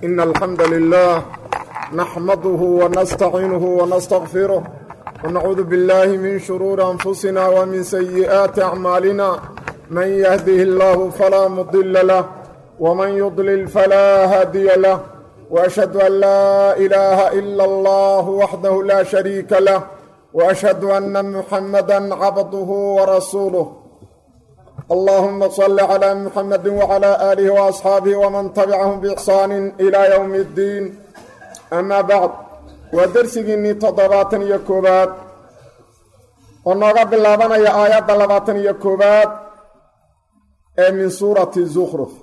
إن الحمد لله نحمده ونستعينه ونستغفره ونعوذ بالله من شرور أنفسنا ومن سيئات أعمالنا من يهده الله فلا مضل له ومن يضلل فلا هادي له وأشهد أن لا إله إلا الله وحده لا شريك له وأشهد أن محمدا عبده ورسوله اللهم صل على محمد وعلى آله وأصحاabه وman تبعهم بإحsaan إلى yوم الdiin أma bعd waa dersigiinnii toddobaatan iyo koowaad oo nooga bilaabanaya aayadda labaatan iyo koowaad ee min suurati زkruf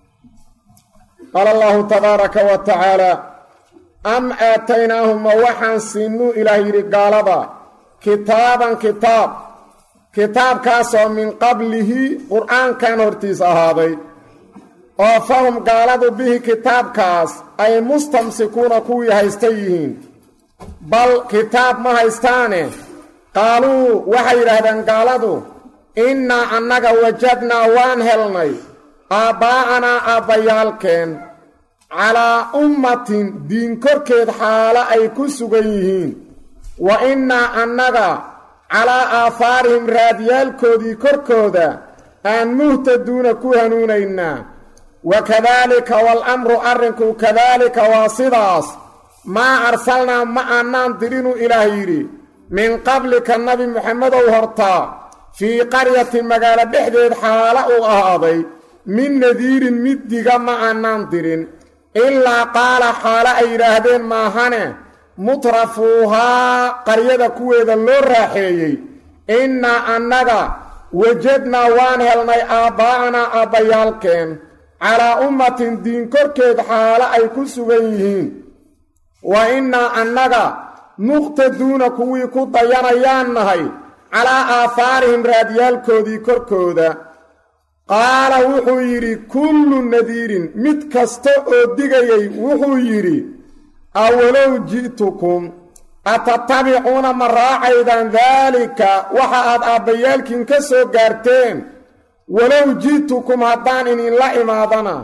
qaala allahu tabaaraka wa tacaalى am aataynaahuma waxaan siinuu ilaah yidhi gaalada kitaaban kitaab kitaabkaasoo min qablihi qur-aankan hortiis ahaaday oo fahum gaaladu bihi kitaabkaas ay mustamsikuuna kuwii haysta yihiin bal kitaab ma haystaane qaaluu waxay yidhaahdeen gaaladu innaa annaga wajadnaa waan helnay aabbaa'anaa aabbayaalkeen calaa ummatin diin korkeed xaalo ay ku sugan yihiin wa innaa annaga calaa aahaarihim raadiyaalkoodii korkooda aan muhtaduuna ku hanuunaynaa wa kadaalika waal-amru arrinku kadaalika waa sidaas maa arsalnaa ma annaan dirinu ilaah yidhi min qablika nabi muxamedow hortaa fii qaryatin magaalo dhexdeed xaala uu ahaaday min nadiirin mid diga ma annaan dirin ilaa qaala xaalo ay yidhaahdeen maahane mutrafuuhaa qaryada kuweeda loo raaxeeyey innaa annaga wajadnaa waan helnay aabbaa'anaa aabbayaalkeen calaa ummatin diin korkeed xaalo ay ku sugan yihiin wa innaa annaga muqtaduuna kuwii ku dayanayaan nahay calaa aahaarihim raadiyaalkoodii korkooda qaala wuxuu yidhi kullu nadiirin mid kasta oo digayay wuxuu yidhi awalow ji'tukum atatabicuuna ma raacaydaan daalika waxa aad aabbayaalkiin ka soo gaarteen walow ji'tukum haddaan idinla imaadana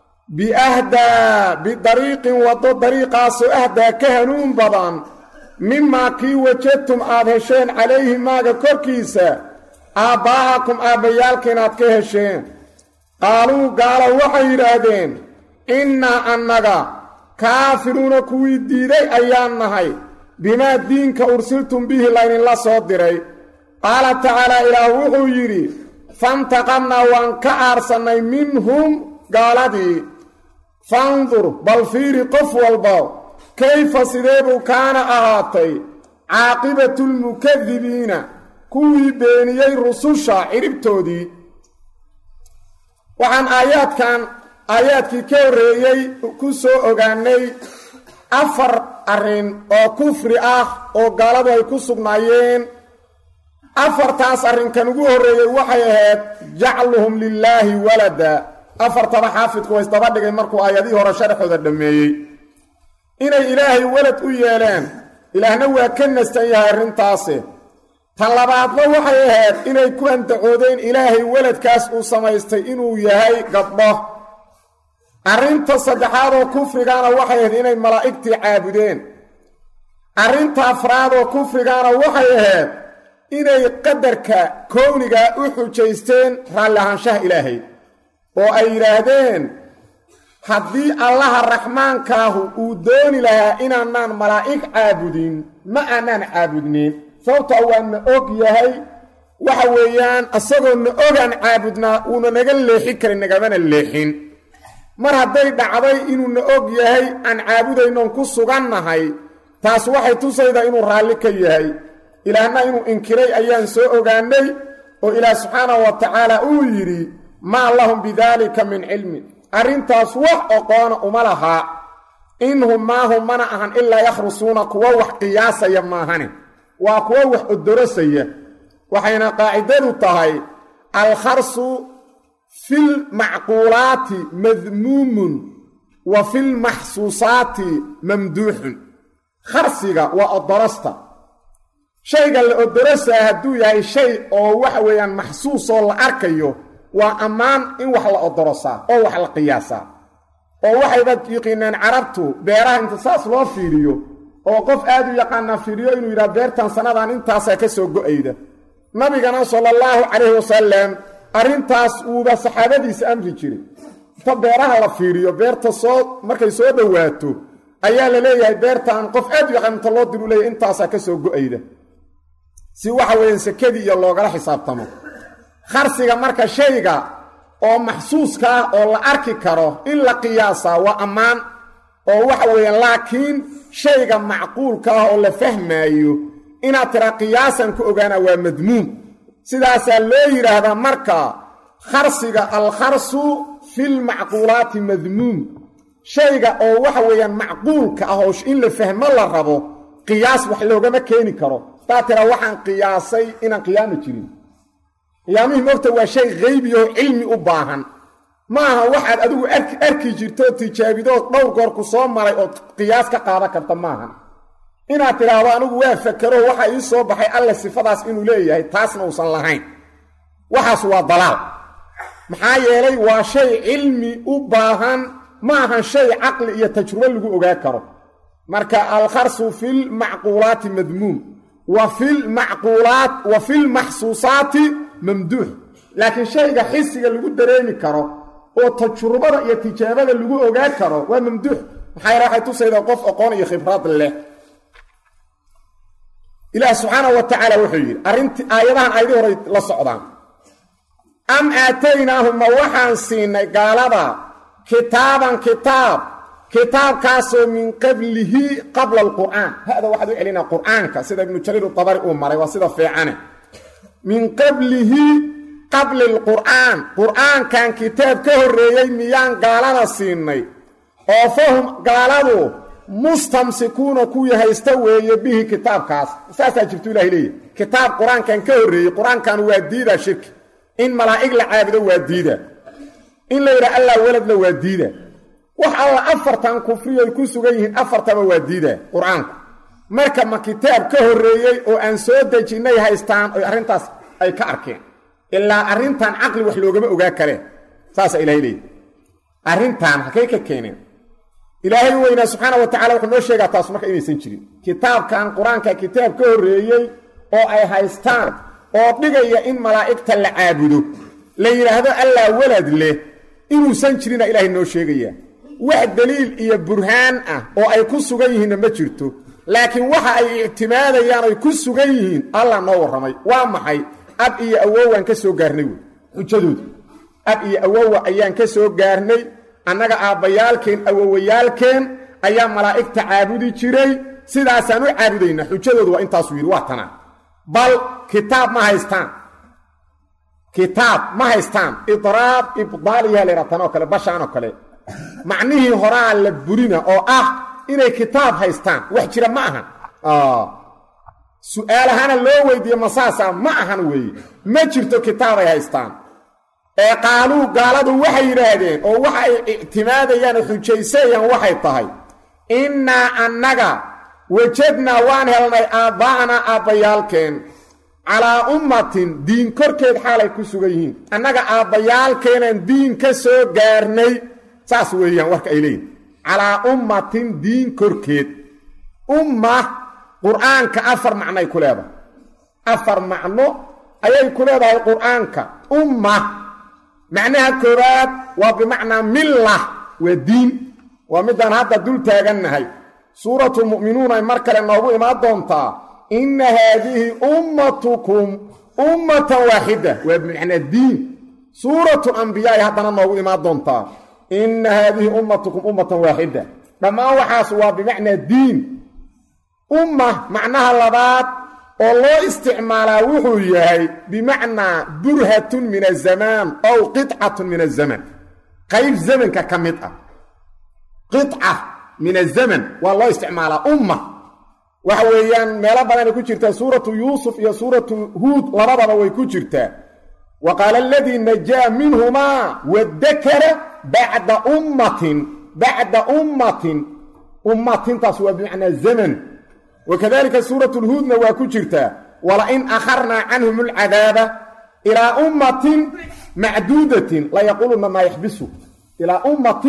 biahdaa bidariiqin waddo dariiqaasoo ahdaa ka hanuun badan mimaa kii wajadtum aad hesheen calayhi maaga korkiisa aabbaa'akum aabbayaalkiin aad ka hesheen qaaluu gaalo waxay yidhaahdeen innaa annaga kaafiruuna kuwii diiday ayaan nahay bimaa diinka ursiltum bihi laydinla soo diray qaala tacaalaa ilaah wuxuu yidhi fantaqamnaa waan ka aarsannay minhum gaaladii fandur bal fiiri qof walba kayfa sideebuu kaana ahaatay caaqibatulmukadibiina kuwii beeniyey rususha ciribtoodii waxaan aayaadkan aayaadkii ka horreeyey ku soo ogaanay afar arrin oo kufri ah oo gaaladu ay ku sugnaayeen afartaas arrinkan ugu horreeyey waxay ahayd jacluhum lilaahi walada afartaba xaafidku waa isdaba dhigay markuu aayadihii hore sharxooda dhammeeyey inay ilaahay walad u yeeleen ilaahna waa ka nastan yahay arrintaasi tan labaadna waxay ahayd inay ku andacoodeen ilaahay weladkaas uu samaystay inuu yahay gabdho arrinta saddexaad oo kufrigaana waxay ahayd inay malaa'igtii caabudeen arrinta afraad oo kufrigaana waxay ahayd inay qadarka kowniga u xujaysteen raalli ahaanshaha ilaahay oo ay yidhaahdeen haddii allaha raxmaankaahu uu dooni lahaa inaanaan malaa'ig caabudin ma aanaan caabudnin sababta waana og yahay waxa weeyaan isagoo na ogaan caabudnaa wuuna naga leexin karin nagamana leexin mar hadday dhacday inuu na og yahay aan caabudaynoon ku sugannahay taas waxay tusaydaa inuu raalli ka yahay ilaahna inuu inkiray ayaan soo ogaanay oo ilaah subxaanahu wa tacaala uu yidhi maa lahum bidaalika min cilmin arrintaas wax oqoona uma lahaa inhum maahum mana ahan ilaa yakhrusuuna kuwa wax qiyaasaya maahane waa kuwa wax odorosaya waxayna qaacidadu tahay alkharsu filmacquulaati madmuumun wa filmaxsuusaati mamduuxun kharsiga waa odorosta shayga la odorosaa hadduu yahay shay oo waxa weeyaan maxsuus oo la arkayo waa ammaan in wax la odorosaa oo wax la qiyaasaa oo waxayba yiqiineen carabtu beeraha inta saas loo fiiriyo oo qof aad u yaqaanaa fiiriyo inuu yidhaha beertan sannadan intaasaa ka soo go'ayda nabigana sala allahu calayhi wasalam arrintaas uuba saxaabadiisa amri jiray inta beeraha la fiiriyo beerta soo markay soo dhowaato ayaa la leeyahay beertan qof aad u yaqaan inta loo diru leeyahy intaasaa ka soo go'ayda si waxa weeyaan sekadii iyo loogala xisaabtamo kharsiga marka shayga oo maxsuuska ah oo la arki karo in la qiyaasaa waa ammaan oo waxa weeyaan laakiin shayga macquulka ah oo la fahmaayo inaad tira qiyaasan ku ogaana waa madmuum sidaasaa loo yidhaahdaa marka kharsiga alkharsu filmacquulaati madmuum shayga oo waxa weeyaan macquulka ah oo in la fahmo la rabo qiyaas wax loogama keeni karo hadaa tira waxaan qiyaasay inaan qiyaami jirin qiyaamihii mogta waa shay haybi oo cilmi u baahan ma aha waxaad adigu arki jirto tijaabidood dhowr goor ku soo maray ood qiyaas ka qaadan karta maahan inaad tidhaahdo anigu waa fakero waxa ii soo baxay alle sifadaas inuu leeyahay taasna uusan lahayn waxaas waa dalaal maxaa yeelay waa shay cilmi u baahan ma ahan shay caqli iyo tajrubo lagu ogaa karo marka alkharsu filmacquulaati madmuum wa filmacquulaat wa filmaxsuusaati mamduux laakiin shayga xisiga lagu dareemi karo oo tajrubada iyo tijaabada lagu ogaa karo waa mamduux maxaa yara waxay tusaydaa qof aqoon iyo khibrad leh ilaah subxaana wa tacaala wuxuu yidhi arrinti aayadahan aayadii horay la socdaan am aataynaahum ma waxaan siinay gaalada kitaaban kitaab kitaabkaasoo min qablihi qabla alqur'aan hada waxaad u celinaa qur'aanka sida ibnu jariir utabari uu maray waa sida fiicane min qablihi qabli lqur'aan qur'aankan kitaab ka horreeyey miyaan gaalada siinay oo fahum gaaladu mustamsikuuna kuwii haysta weeye bihi kitaabkaas saasaa jirtu ilahay leeyahy kitaab qur-aankan ka horreeyey qur-aankan waa diidaa shirki in malaa'ig la caabudo waa diida in la yidhaha allah weladna waa diida wax alla afartan kufriyoy ku sugan yihiin afartaba waa diida qur-aanku marka ma kitaab ka horreeyey oo aan soo dejinnay haystaan oy arrintaas ay ka arkeen ilaa arrintan caqli wax loogama ogaa kareen saasaa ilahay leeyahy arrintan halkay ka keeneen ilaahay weynaa subxaana wa tacala wuxuu noo sheegaa taas marka inaysan jirin kitaabkan qur-aanka kitaab ka horreeyey oo ay haystaan oo dhigaya in malaa'igta la caabudo la yidhaahdo allaa walad leh inuusan jirina ilaahay noo sheegayaa wax deliil iyo burhaan ah oo ay ku sugan yihiinna ma jirto laakiin waxa ay ictimaadayaan oy ku sugan yihiin allah noo warramay waa maxay ab iyo awowaan ka soo gaarnay wey xujadooda ab iyo awowa ayaan ka soo gaarnay annaga aabbayaalkeen awowayaalkeen ayaa malaa'igta caabudi jiray sidaasaan u caabudaynaa xujadoodu waa intaasuu yidhi waa tanaa bal kitaab ma haystaan kitaab ma haystaan idraab ibdaaliyaa laydhaha tanoo kale bashaanoo kale macnihii horaa la burina oo ah inay kitaab haystaan wax jira ma ahan su-aalahana loo weydiiye masaasa ma ahan weeye ma jirto kitaabay haystaan ee qaaluu gaaladu waxay yidhaahdeen oo waxa ay ictimaadayaan oo xujaysayaan waxay tahay innaa annaga wajadnaa waan helnay aabbaa'anaa aabbayaalkeen calaa ummatin diin korkeed xaalay ku sugan yihiin annaga aabbayaalkeenaan diin ka soo gaarnay saas weeyaan warka ay leeyihin calaa ummatin diin korkeed umma qur'aanka afar macnoay ku leedahay afar macno ayay ku leedahay qur'aanka umma macnaha koowaad waa bimacnaa milla waa diin waa midaan hadda dul taagannahay suuratulmu'minuun ay mar kale noogu imaan doontaa inna haadihi ummatukum ummatan waaxida waa bimacnaa diin suuratu ambiyaay haddana noogu imaan doontaa inna haadihi ummatukum ummatan waaxida dhammaan waxaas waa bimacnaa diin umma macnaha labaad oo loo isticmaalaa wuxuu yahay bimacnaa burhatun min azamaan ow qicatun min azaman qayb zamanka ka mid ah qica min azaman waa loo isticmaalaa umma waxa weeyaan meelo badanay ku jirtaa suuratu yuusuf iyo suuratu huud labadaba way ku jirtaa wa qaala aladii najaa minhumaa wadakara bacda ummatin bacda ummatin ummatintaas waa bimacnaa zaman wakadalika suuratu lhuudna waa ku jirtaa walain akharnaa canhum alcadaaba ilaa ummatin macduudatin layaquuluna maa yaxbisu ilaa ummatin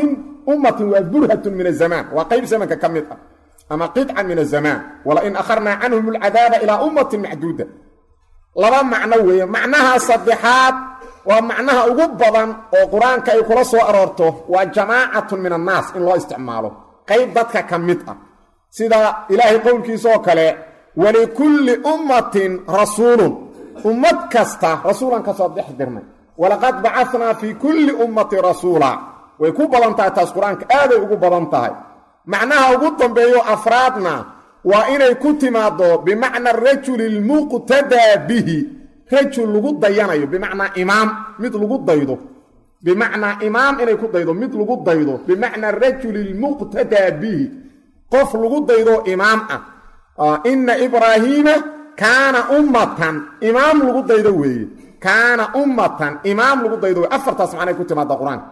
ummatin waa burhatun min azamaan waa qayb zamanka ka mid ah ama qidcan min azamaan walain akharnaa canhum alcadaaba ilaa ummatin macduuda laba macno weeye macnaha saddexaad waa macnaha ugu badan oo qur-aanka ay kula soo aroorto waa jamaacatun min annaas in loo isticmaalo qayb dadka ka mid ah sida ilaahay qowlkiisaoo kale walikulli ummatin rasuulun ummad kasta rasuulan ka soo dex dirnay walaqad bacanaa fii kulli ummati rasuula way ku badan tahay taas qur-aanka aaday ugu badan tahay macnaha ugu dambeeyo afraadna waa inay ku timaaddo bimacna rajuli lmuqtadaa bihi rajul lagu dayanayo bimacnaa imaam mid lagu daydo bimacnaa imaam inay ku daydo mid lagu daydo bimacnaa rajuli lmuqtadaa bihi qof lagu daydo imaam ah inna ibraahiima kaana ummatan imaam lagu daydo weeye kaana ummatan imaam lagu daydo wey afartaas macnay ku timaada qur-aanka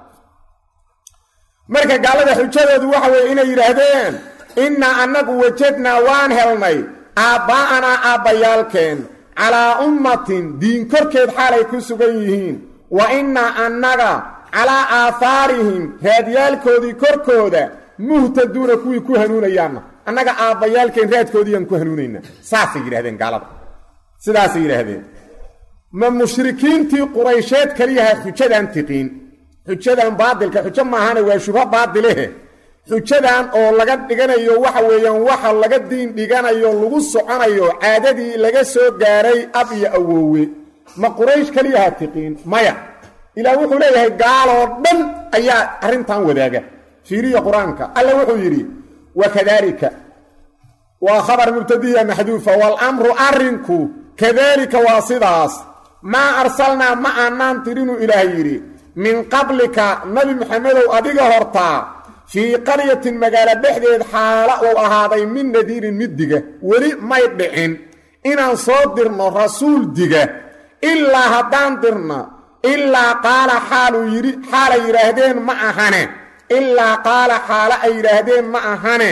marka gaalada xujadoodu waxa weeye inay yidhaahdeen innaa annagu wajadnaa waan helnay aabbaa'anaa aabbayaalkeen calaa ummatin diin korkeed xaalay ku sugan yihiin wa innaa annaga calaa aahaarihim raadyaalkoodii korkooda muhtaduuna kuwii ku hanuunayaanna annaga aabbayaalkeen raadkoodiiyaan ku hanuunaynaa saasay yidhahdeen gaalada sidaasay yidhaahdeen ma mushrikiintii quraysheed kaliyaha xujadan tiqiin xujadan baadilka xujo maahane waa shubho baadilehe xujadan oo laga dhiganayo waxa weeyaan waxa laga diin dhiganayo lagu soconayo caadadii laga soo gaaray ab iyo awoowe ma quraysh kaliyaha tiqiin maya ilaah wuxuu leeyahay gaaloo dhan ayaa arrintan wadaaga fiiriya qur-aanka alla wuxuu yidhi wakadaalika waa khabar mubtadiya maxduufa waalamru arrinku kadaalika waa sidaas maa arsalnaa ma aanaan tirinuu ilaah yidhi min qablika nabi maxamedow adiga hortaa fii qaryatin magaalo dhexdeed xaala uu ahaaday min nadiirin mid diga weli may dhicin inaan soo dirno rasuul diga ilaa haddaan dirna ilaa qaala xaaluu yidhi xaalay yidhaahdeen ma ahane ilaa qaala xaalo ay yidhaahdeen ma ahane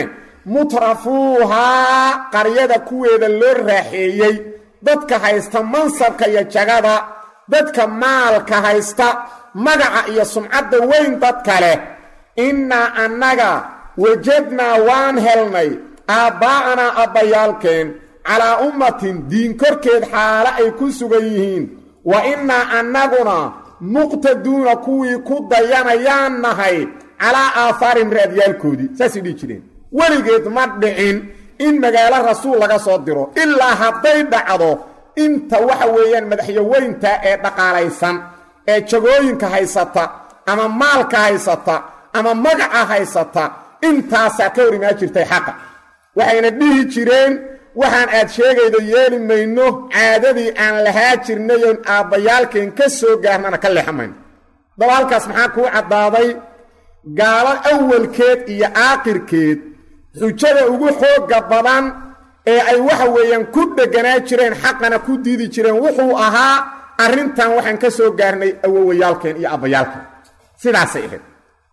mutrafuuhaa qaryada kuweeda loo raaxeeyey dadka haysta mansabka iyo jagada dadka maalka haysta magaca iyo sumcadda weyn dadka leh innaa annaga wajadnaa waan helnay aabbaa'anaa abbayaalkeen calaa ummatin diin korkeed xaalo ay ku sugan yihiin wa innaa annaguna muqtaduuna kuwii ku dayanayaan nahay calaa aahaarin raadyaalkoodii saasay dhihi jireen weligeed ma dhicin in magaalo rasuul laga soo diro ilaa hadday dhacdo inta waxa weeyaan madaxyaweynta ee dhaqaalaysan ee jagooyinka haysata ama maalka haysata ama magaca haysata intaasaa ka hor imaan jirtay xaqa waxayna dhihi jireen waxaan aad sheegaydo yeeli mayno caadadii aan lahaa jirnayoon aabbayaalkeen ka soo gaarnana ka leexa mayno daba halkaas maxaa kuu caddaaday gaalo awalkeed iyo aakhirkeed xujada ugu xoogga badan ee ay waxa weeyaan ku dheganaa jireen xaqana ku diidi jireen wuxuu ahaa arrintan waxaan ka soo gaarnay awowayaalkeen iyo abbayaalkeen sidaasay ahayd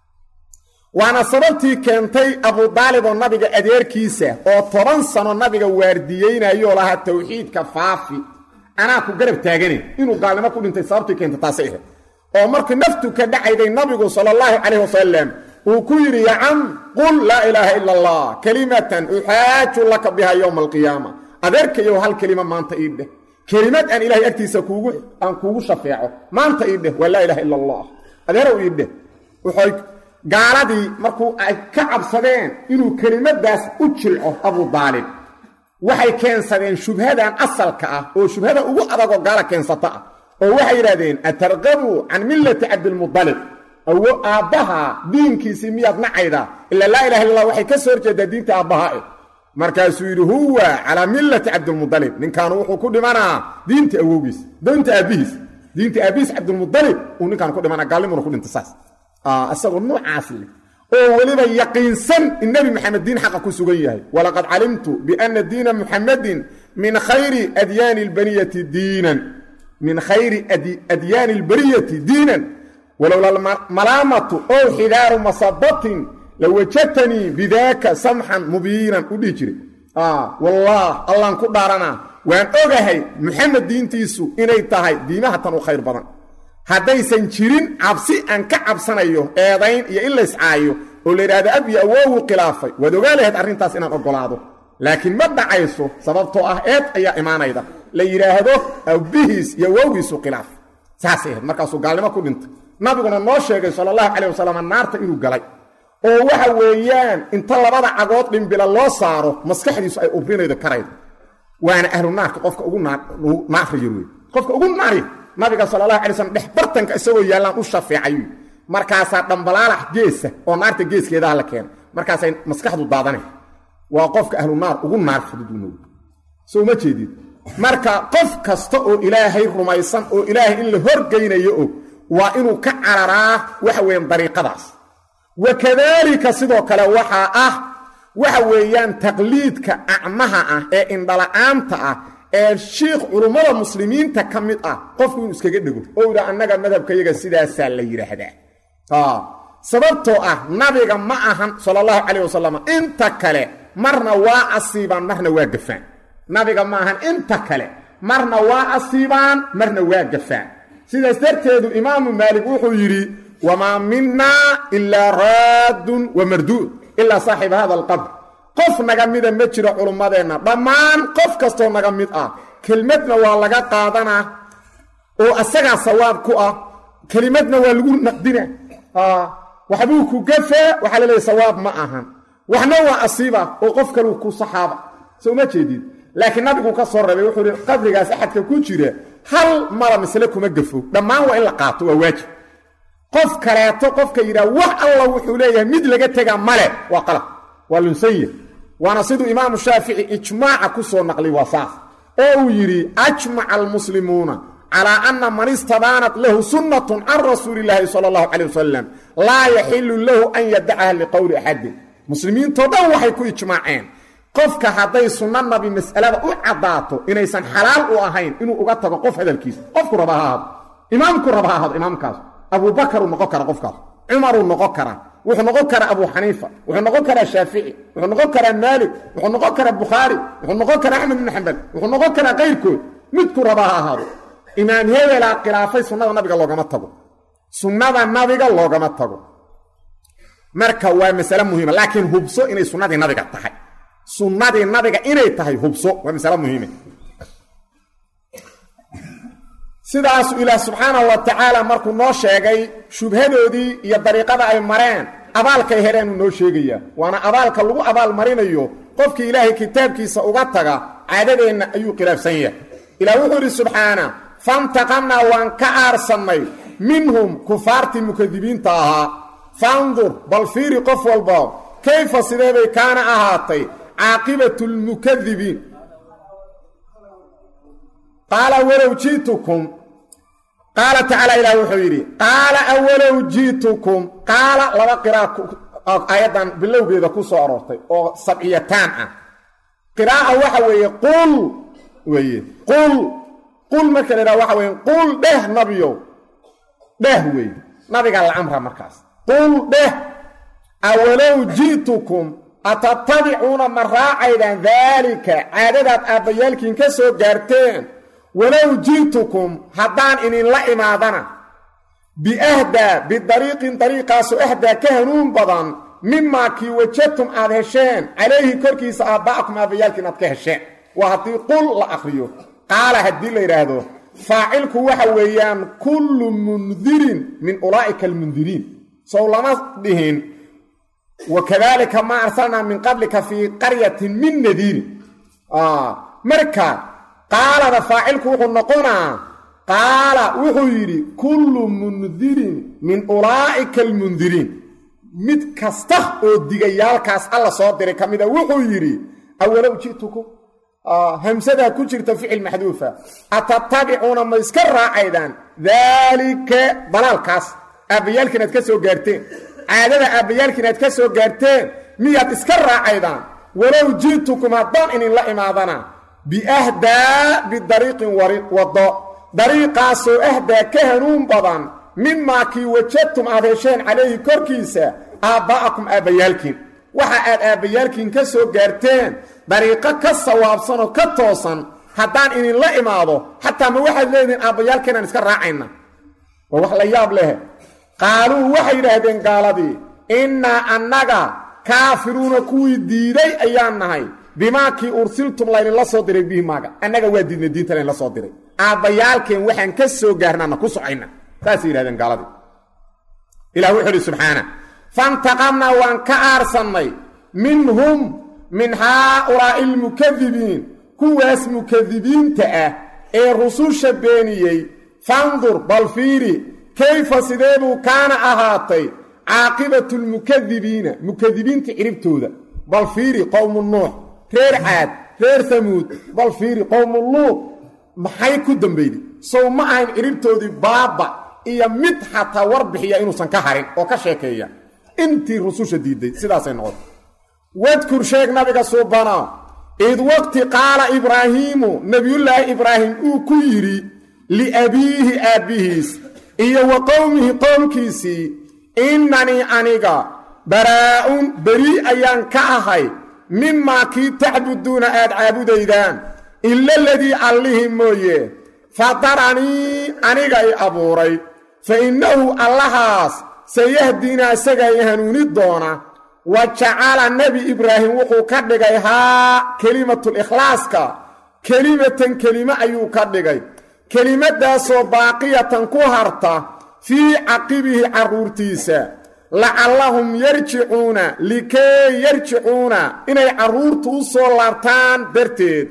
waana sababtii keentay abudaalib oo nabiga adeerkiisa oo toban sano nabiga waardiyeynayoo lahaa tawxiidka faafi anaa ku garab taagane inuu gaalnimo ku dhintay sababtii keentay taasay ahayd oo markii naftu ka dhacayday nabigu sala allahu calayh wasalam uu ku yidhi ya cam qul laa ilaaha ila allah kelimatan uxaaju laka biha yowma alqiyaama adeerkayow hal kelima maanta ii dheh kelimad aan ilahay agtiisa kuugu aan kuugu shafeeco maanta ii dheh waa laa ilaha ila allah adeerow ii dheh wuxuy gaaladii markuu ay ka cabsadeen inuu kelimadaas u jilco abu daalib waxay keensadeen shubhadan asalka ah oo shubhada ugu adagoo gaala keensata ah oo waxay yidhahdeen atarqabu can millati cabdilmudalib awo aabbaha diinkiisii miyaad nacayda ilaa laa ilaha illa allah waxay ka soo horjeedaa diinta aabbaha eh markaasuu yidhi huwa calaa millati cabdilmudalib ninkaanu wuxuu ku dhimanaa diinta awowgiis diinta aabbihiis diinta aabbihiis cabdilmudalib uu ninkaan ku dhimanaa gaalnimuna ku dhinta saas isagoo noocaas leh oo weliba yaqiinsan in nebi maxamed diin xaqa ku sugan yahay walaqad calimtu biana diina muxamadin min khayri adyaani albariyati diinan min khayri adyaani albariyati diinan walowla malaamatu ow xidaaru masabatin lawajadtanii bidaaka samxan mubiinan u dhihi jiray wallaah allaan ku dhaaranaa waan ogahay muxamed diintiisu inay tahay diimaha tan u khayr badan haddaysan jirin cabsi aan ka cabsanayo eedayn iyo in layscaayo oo la yidhaahdo ab iyo awowuu khilaafay waad ogaa lahayd arrintaas inaan oggolaado laakiin ma dhacayso sababtoo ah eed ayaa imaanayda la yidhaahdo abbihiis iyo awowgiisu khilaaf saasay ahayd markaasuu gaalnimo ku dhintay nabiguna noo sheegay sala allahu calayh wasalam naarta inuu galay oo waxa weeyaan inta labada cagood dhimbila loo saaro maskaxdiisu ay ubrinaydo karaydo waana ahlu naarka qofka ugu naariyar wey qofka ugu naari nabiga sala allahu alay slam dhex bartanka isagoo yaallaan u shafeecay markaasaa dhambalaalax geesa oo naarta geeskeedaha la keena markaasay maskaxdu daadanay waa qofka ahlu naar ugu naar fududunooy soo ma jeedid marka qof kasta oo ilaahay rumaysan oo ilaahay in la horgeynayo og waa inuu ka cararaa waxa weeyaan dariiqadaas wa kadaalika sidoo kale waxaa ah waxa weeyaan taqliidka acmaha ah ee indhala-aanta ah ee shiikh culummada muslimiinta ka mid ah qofku inuu iskaga dhego oo idha annaga madhabkayaga sidaasaa la yidhaahdaa sababtoo ah nabiga ma ahan sala allahu calayh wasalam inta kale marna waa asiibaan marna waa gafaan nabiga ma ahan inta kale marna waa asiibaan marna waa gafaan sidaas darteedu imaamu maalik wuxuu yidhi wamaa minaa ilaa raaddun wa marduud ilaa saaxiba hada alqabr qof naga mida ma jiro culummadeenna dhammaan qof kastoo naga mid ah kelmadna waa laga qaadanaa oo asagaa sawaab ku ah kelimadna waa lagu naqdina waxbuu ku gafaa waxaa laleeya sawaab ma ahan waxna waa asiiba oo qof kaleu ku saxaaba soo ma jeedid laakiin nabigu ka soo rabay wuxuu ihi qabrigaas axadka ku jira hal mala misle kuma gafo dhammaan waa in la qaato waa waajib qof kaleeto qofka yidhaha wax alla wuxuu leeyahay mid laga tegaa male waa qalab waa lunsanya waana siduu imaamu shaafici ijmaaca ku soo naqliy waa saas oo uu yidhi ajmaca almuslimuuna calaa anna man istabaanat lahu sunnatun can rasuuli illaahi sala allahu calay wasalam laa yaxilu lahu an yadacaha liqowli axadin muslimiintoo dhan waxay ku ijmaaceen qofka hadday sunno nabi mas'alada u caddaato inaysan xalaal u ahayn inuu uga tago qof hadalkiisa qofku raba ha ahaado imaamku raba ha ahaado imaamkaas abuubakaruu noqon kara qofkaas cumaruu noqon karaa wuxuu noqon karaa abu xaniifa wuxuu noqon karaa shaafici wuxuu noqon karaa maalik wuxuu noqon karaa bukhaari wuxuu noqon karaa axmed ibnu xambal wuxuu noqon karaa kayrkood midku raba ha ahaado imaam hebelaa khilaafay sunnada nabiga loogama tago sunnada nabiga loogama tago marka waa masale muhiima laakiin hubso inay sunnadii nabiga tahay sunnadii nabiga inay tahay hubso waa masale muhiime sidaasu ilaah subxaanahu wa tacaala markuu noo sheegay shubhadoodii iyo dariiqada ay mareen abaalkay heleenuu noo sheegayaa waana abaalka lagu abaal marinayo qofkii ilaahay kitaabkiisa uga taga caadadeenna ayuu khilaafsan yahay ilaah wuxuu idhi subxaana fantaqamnaa waan ka aarsannay minhum kufaartii mukadibiinta ahaa fandur bal fiiri qof walba kayfa sideebay kaana ahaatay caaqibatu lmukadibiin qaala walow ji'tukum qaala tacaala ilaah wuxuu yidhi qaala awalow ji'tukum qaala laba qiraa aayaddan bilowgeeda ku soo aroortay oo sabciyataan ah qiraa'a waxa weeye qul weeye qul qul marka la yidhaha waxa weeye qul dheh nabiyow dheh weeye nabiga la amra markaas qul dheh awalow ji'tukum atatabicuuna ma raacaydaan daalika caadadaad aabbayaalkiin ka soo gaarteen walow ji'tukum haddaan idinla imaadana biahdaa bidariiqin dariiqaasoo ahdaa ka hanuun badan mimaa kii wajadtum aad hesheen calayhi korkiisa aabba'akum aabbayaalkiin aad ka hesheen waa haddii qul la akhriyo qaala haddii la yidhaahdo faacilku waxa weeyaan kullu mundirin min ulaa'ika almundiriin sow lama dhihin wakadaalika maa arsalnaa min qablika fii qaryatin min nadiirin marka qaalada faacilku wuxuu noqonaa qaala wuxuu yidhi kullu mundirin min ulaa'ika almundiriin mid kasta oo digayaalkaas alla soo diray ka mida wuxuu yidhi awalow ji'tukum hamsadaa ku jirta ficil maxduufa atatabicuuna ma iska raacaydaan daalika dalaalkaas aabbayaalkiin aad ka soo gaarteen caadada aabbayaalkiin aad ka soo gaarteen miyaad iska raacaydaan walow ji'tukum haddaan idinla imaadana biahdaa bidariiqin waddo dariiqaasoo ahdaa ka hanuun badan mimaa kii wajadtum aad hesheen calayhi korkiisa aabba'akum aabbayaalkiin waxa aad aabbayaalkiin ka soo gaarteen dariiqo ka sawaabsanoo ka toosan haddaan idinla imaado xataa ma waxaad leedihiin aabbayaalkeenaan iska raacayna waa wax la yaab leh qaaluu waxay yidhaahdeen gaaladii innaa annaga kaafiruuna kuwii diiday ayaan nahay bimaakii ursiltum laydinla soo diray bihi maaga annaga waa diidna diinta laydinla soo diray aabbayaalkeen waxaan ka soo gaarnaana ku socayna saasay yidhahdeen gaaladii ilah wuxuu uhi subxaana fantaqamnaa waan ka aarsannay minhum min haaulaa'i almukadibiin kuwaas mukadibiinta ah ee rususha beeniyey fandur bal fiiri kayfa sideebuu kaana ahaatay caaqibatu lmukadibiina mukadibiinta ciribtooda bal fiiri qowmu nuux reer caad reer hamuud bal fiiri qowmu luud maxay ku dambeyday sow ma ahayn ciribtoodii baaba iyo mid xataa war bixiya inuusan ka harin oo ka sheekeeya intii rususha diiday sidaasay noqotay wadkur sheeg nabiga suubana id waqti qaala ibraahiimu nebiyullaahi ibraahim uu ku yidhi liabiihi aabbihiis iyo wa qowmihi qowmkiisii innanii aniga baraa'un berii ayaan ka ahay mimaa kii tacbuduuna aad caabudaydaan ila aladii allihii mooye fadaranii aniga i abuuray fa innahu allahaas sayahdiinaa isagaa i hanuuni doona wa jacala nebi ibraahim wuxuu ka dhigay haa kelimatul'ikhlaaska kelimatan kelime ayuu ka dhigay kelimadaasoo baaqiyatan ku harta fii caqibihi carruurtiisa lacallahum yarjicuuna likay yarjicuuna inay carruurtu u soo laabtaan darteed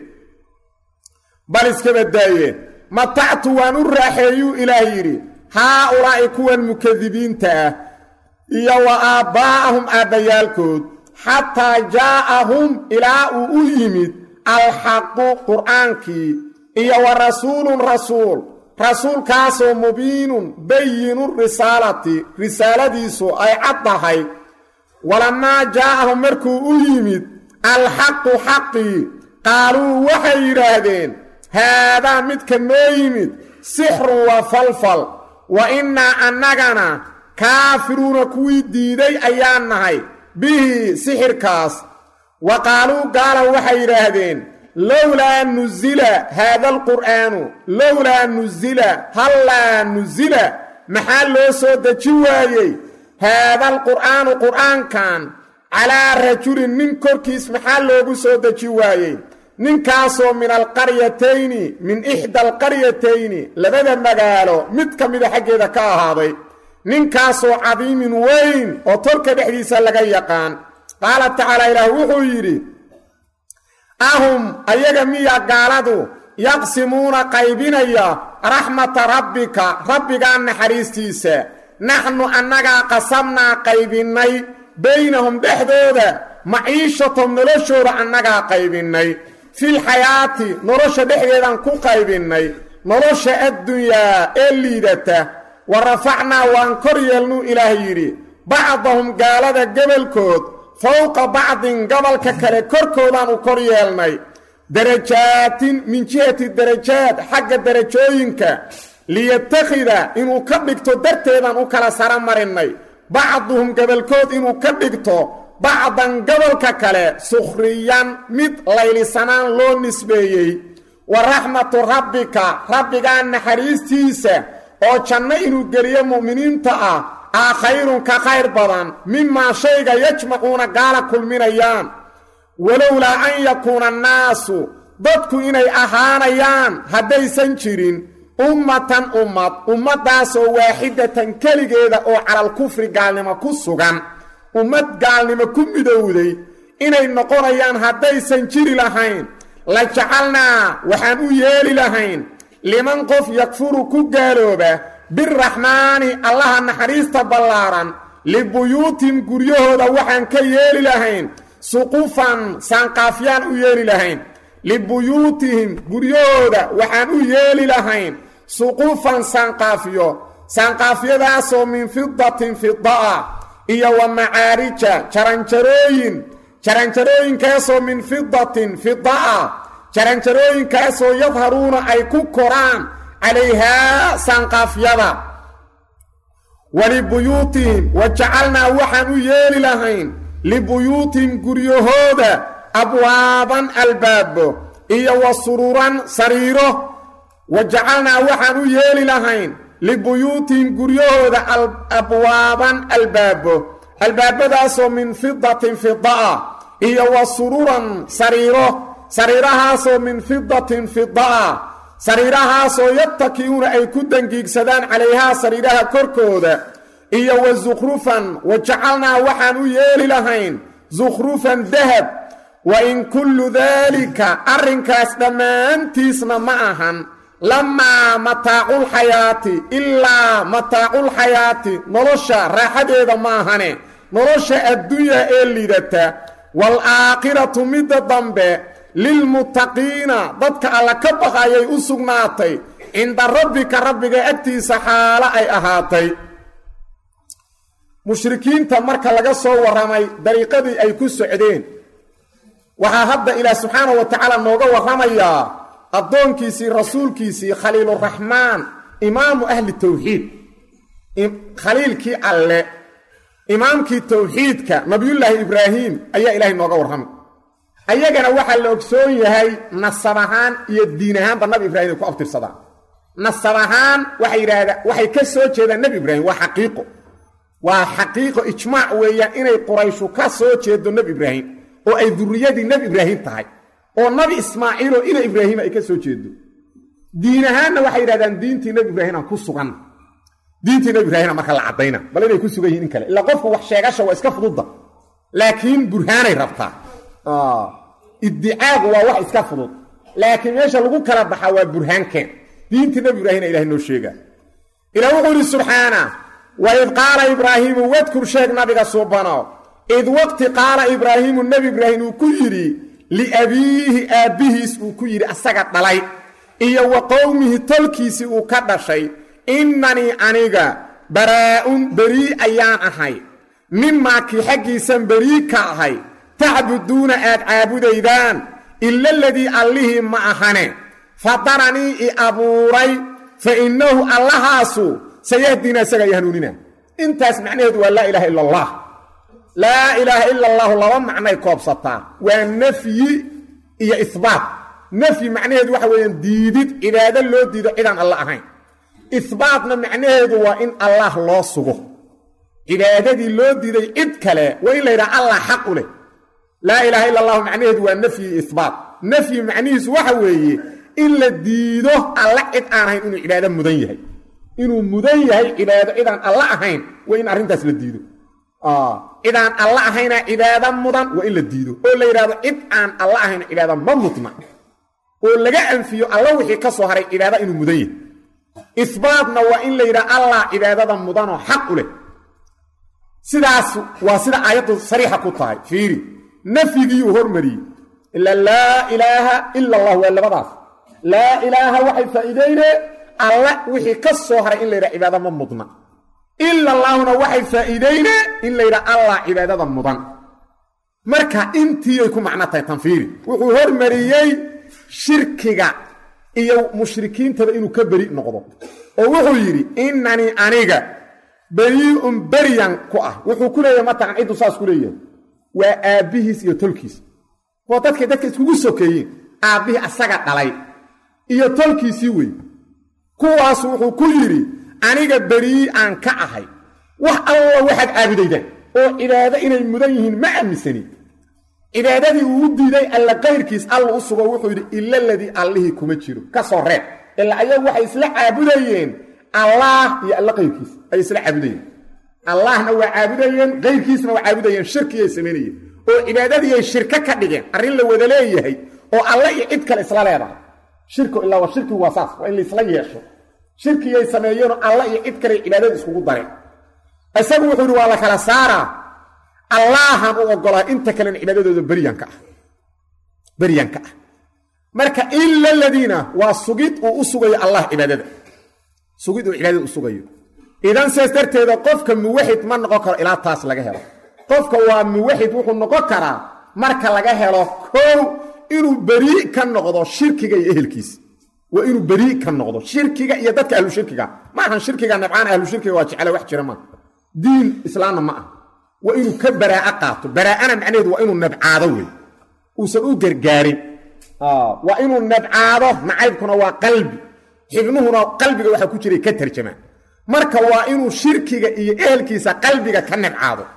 bal iska badaaye matactu waan u raaxeeyuu ilaah yidhi haa ulaa'i kuwan mukadibiinta ah iyo wa aabbaa'ahum aabbayaalkood xataa jaa'ahum ilaa uu u yimid alxaqu qur'aankii iyo wa rasuulun rasuul rasuulkaasoo mubiinun bayinu risaalati risaaladiisu ay cad tahay walamaa jaa'ahum markuu u yimid alxaqu xaqii qaaluu waxay yidhaahdeen haadaa midka noo yimid sixrun waa falfal wa innaa annagana kaafiruuna kuwii diiday ayaan nahay bihi sixirkaas wa qaaluu gaala waxay yidhaahdeen lowlaa nusila haada alqur'aanu lowlaa nusila hallaa nusila maxaa loo soo deji waayey haada alqur'aanu qur'aankan calaa rajulin nin korkiis maxaa loogu soo deji waayey ninkaasoo min alqaryatayni min ixda alqaryatayni labada magaalo mid ka mida xaggeeda ka ahaaday ninkaasoo cadiimin weyn oo tolka dhexdiisa laga yaqaan qaala tacaala ilaah wuxuu yidhi ahum ayaga miya gaaladu yaqsimuuna qaybinaya raxmata rabbika rabbigaa naxariistiisa naxnu annagaa qasamnaa qaybinnay baynahum dhexdooda maciishatom noloshooda annagaa qaybinnay filxayaati nolosha dhexdeedaan ku qaybinnay nolosha addunyaa ee liidata wa rafacnaa waan kor yeelnuu ilaah yidhi bacdahum gaalada gebolkood fowqa bacdin gobolka kale korkoodaan u kor yeelnay darajaatin min jihati darajaad xagga darajooyinka liyattakhida inuu ka dhigto darteedaan u kala sara marinnay bacduhum gobolkood inuu ka dhigto bacdan gobolka kale sukhriyan mid laylisanaan loo nisbeeyey wa raxmatu rabbika rabbigaa naxariistiisa oo janno inuu geliyo mu'miniinta ah aa khayrun ka khayr badan mimaa shayga yajmacuuna gaala kulminayaan walowlaa an yakuuna annaasu dadku inay ahaanayaan haddaysan jirin ummatan ummad ummaddaasoo waaxidatan keligeeda oo calal kufri gaalnimo ku sugan ummad gaalnimo ku midowday inay noqonayaan haddaysan jiri lahayn la jacalnaa waxaan u yeeli lahayn liman qof yakfuru ku gaalooba biraxmaani allaha naxariista ballaaran libuyuutihim guryahooda waxaan ka yeeli lahayn suqufan saanqaafyaan u yeeli lahayn libuyuutihim guryahooda waxaan u yeeli lahayn suqufan saanqaafiyo saanqaafyadaasoo min fidatin fidaa iyo wa macaarija jaranjarooyin jaranjarooyinkaasoo min fidatin fidaa jaranjarooyinkaasoo yadharuuna ay ku koraan calayhaa saanqaafyada walibuyuutihim wa jacalnaa waxaan u yeeli lahayn libuyuutihim guryahooda abwaaban albaabo iyo wa sururan sariiro wa jacalnaa waxaan u yeeli lahayn libuyuutihim guryahooda abwaaban albaabo albaabadaasoo min fidatin fidaa iyo wa sururan sariiro sariirahaasoo min fidatin fidaa sariirahaasoo yattaki'uuna ay ku dangiigsadaan calayhaa sariiraha korkooda iyo wa sukhrufan wa jacalnaa waxaan u yeeli lahayn sukhrufan dahab wa in kullu daalika arrinkaas dhammaantiisna ma ahan lamaa mataaculxayaati ilaa mataaculxayaati nolosha raaxadeeda ma ahane nolosha addunya ee lidata waalaakhiratu midda dambe lilmuttaqiina dadka alla ka baqayay u sugnaatay cinda rabbika rabbiga agtiisa xaalo ay ahaatay mushrikiinta marka laga soo warramay dariiqadii ay ku socdeen waxaa hadda ilaah subxaana wa tacaala nooga warramayaa addoonkiisii rasuulkiisii khaliiluraxmaan imaamu ahli tawxiid khaliilkii alle imaamkii tawxiidka nabiyullaahi ibraahim ayaa ilaahay nooga warramay ayagana waxaa la ogsoon yahay nasab ahaan iyo diin ahaanba nabi ibraahim ay ku abtirsadaan nasab ahaan waxay yidhahdaan waxay ka soo jeedaan nebi ibraahim waa xaqiiqo waa xaqiiqo ijmaac weeyaan inay qurayshu ka soo jeedo nebi ibraahim oo ay durriyadii nebi ibraahim tahay oo nabi ismaaciiloo ina ibraahim ay ka soo jeedo diin ahaanna waxay yidhahdaan diintii nebi ibraahim aan ku sugan diintii nebi ibraahimna marka la caddayna bal inay ku sugan yihin in kale ilaa qofku wax sheegasha waa iska fududda laakiin burhaanay rabtaa iddicaagu waa wax iska fudud laakiin meesha lagu kala baxaa waa burhaankeen diintii nebi ibraahimna ilahay noo sheegaa ilaa wuxuu yidhi subxaana waid qaala ibraahiimu wadkur sheeg nabiga suubano id waqti qaala ibraahiimu nebi ibraahim uu ku yidhi liabiihi aabbihiis uu ku yidhi asaga dhalay iyo wa qowmihi tolkiisii uu ka dhashay innanii aniga baraa'un berii ayaan ahay mimaa kii xaggiisan berii ka ahay tacbuduuna aad caabudaydaan ila aladii allihii ma ahane fadaranii i abuuray fa innahu allahaasu sayahdina isaga i hanuunina intaas macnaheedu waa laa ilaaha ila allah laa ilaaha ila allahu laba macnay koobsataa waa nafyi iyo ihbaat nafyi macnaheedu waxa weeyaan diidid cibaado loo diido cidaan alla ahayn ihbaatna macnaheedu waa in allah loo sugo cibaadadii loo diiday cid kale waa in la yidhaha allah xaq u leh laa ilaaha ila allahu macnaheedu waa nafyi iyo ihbaat nafyi macnihiisu waxa weeye in la diido alla cid aan ahayn inuu cibaado mudan yahay inuu mudan yahay cibaado cidaan alla ahayn waa in arrintaas la diido cidaan alla ahayna cibaado mudan waa in la diido oo la yidhahdo cid aan alla ahayn cibaado ma mudna oo laga anfiyo alla wixii ka soo haray cibaado inuu mudan yahay isbaatna waa in la yidhaha allah cibaadada mudanoo xaq u leh sidaas waa sida aayaddu sariixa ku tahay fiiri nafyigiiyuu hormariyey ila laa ilaaha ila allah waa labadaas laa ilaaha waxay faa'iideyne alla wixii ka soo haray in la yidhaha cibaado ma mudna ila allaahuna waxay faa'iideyne in la yidhaha allah cibaadada mudan marka intiiyay ku macno tahay tanfiiri wuxuu hormariyey shirkiga iyo mushrikiintaba inuu ka beri noqdo oo wuxuu yidhi innanii aniga berii'un beryan ku ah wuxuu ku leeyahay mataqan ciddu saas ku leeyahay waa aabbihiis iyo tolkiis oo dadkay dadka iskugu sokeeyeen aabbihii asaga dhalay iyo tolkiisii wey kuwaasu wuxuu ku yidhi aniga berii aan ka ahay wax alla waxaad caabudaydaan oo cibaado inay mudan yihiin ma aaminsani cibaadadii uu u diiday alla kayrkiis alla u sugo wuxuu yidhi ila ladii allihii kuma jiro ka soo reeb ilaa ayagu waxay isla caabudayeen allaah iyo alla kayrkiis ay isla caabudayeen allahna waa caabudayeen kayrkiisna waa caabudayeen shirkiyay samaynayeen oo cibaadadiiay shirko ka dhigeen arrin la wada leeyahay oo alle iyo cid kale isla leedahay shirku ilaa waa shirkigu waa saas waa in laisla yeesho shirkiyay sameeyeenoo alla iyo cid kale cibaadada iskugu dareen isagu wuxuu yidhi waa la kala saaraa allaahan u oggolaa inta kalena cibaadadooda beryanka ah beryanka ah marka ila aladiina waa sugid uu u sugayo allah cibaadada sugid uu cibaadada u sugayo idan saas darteeda qofka muwaxid ma noqon karo ilaa taas laga helo qofka waa muwaxid wuxuu noqon karaa marka laga helo kow inuu berii ka noqdo shirkiga iyo ehelkiisa waa inuu berii ka noqdo shirkiga iyo dadka ahlu shirkiga ma ahan shirkiga nabcaan ahlu shirkiga waa jecele wax jira maaha diin islaamna ma ah waa inuu ka baraa'a qaato baraa'ana macnaheedu waa inuu nabcaado wey uusan u gargaarin waa inuu nabcaado nacaybkuna waa qalbi xibnuhuna qalbiga waxaa ku jiray ka tarjamaan marka waa inuu shirkiga iyo ehelkiisa qalbiga ka nabcaado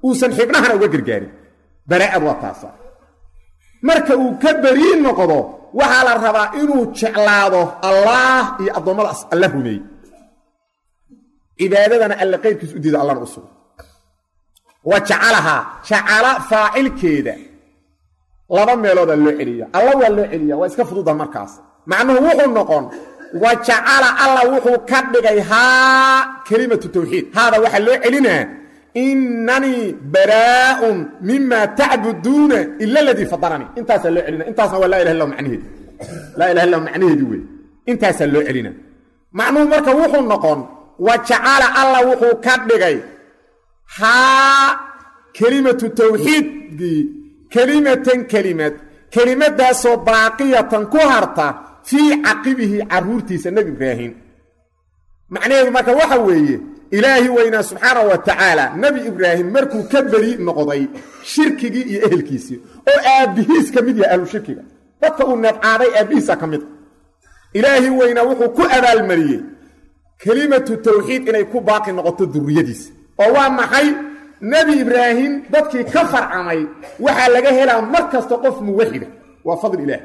uusan xibnahana uga gargaarin baraa'ad waa taasa marka uu ka berii noqdo waxaa la rabaa inuu jeclaado allaah iyo addoommadaas alla rumeeyey cibaadadana alle qayrkiis u diido allana u sugo wa jacalahaa jacala faacilkeeda laba meeloodaa loo celiya alla waa loo celiya waa iska fududa markaas macnuhu wuxuu noqon wa jacala alla wuxuu ka dhigay haa kelimatu tawxiid haada waxaa loo celinaa inanii baraa'un mima tacbuduuna ila aladii fadaranii intaasaa loo celina intaasna waa laa ilah illa macnaheedi laa ilaha illa macnaheedi wey intaasaa loo celina macnuhu marka wuxuu noqon wa jacala alla wuxuu ka dhigay haa kelimatu tawxiidkii kelimatan kelimad kelimadaasoo baaqiyatan ku harta fii caqibihi caruurtiisa nebi ibraahim macnaheedu marka waxa weeye ilaahi weynaa subxaana wa tacaala nebi ibraahim markuu ka beri noqday shirkigii iyo ehelkiisii oo aabbihiis ka mid yahay ahlu shirkiga dadka uu neebcaaday aabbihiisa ka mid ilaahi weynaa wuxuu ku abaalmariyey kelimatu tawxiid inay ku baaqi noqoto durriyadiisa oo waa maxay nebi ibraahim dadkii ka farcamay waxaa laga helaa mar kasta qof muwaxida waa fadli ilaah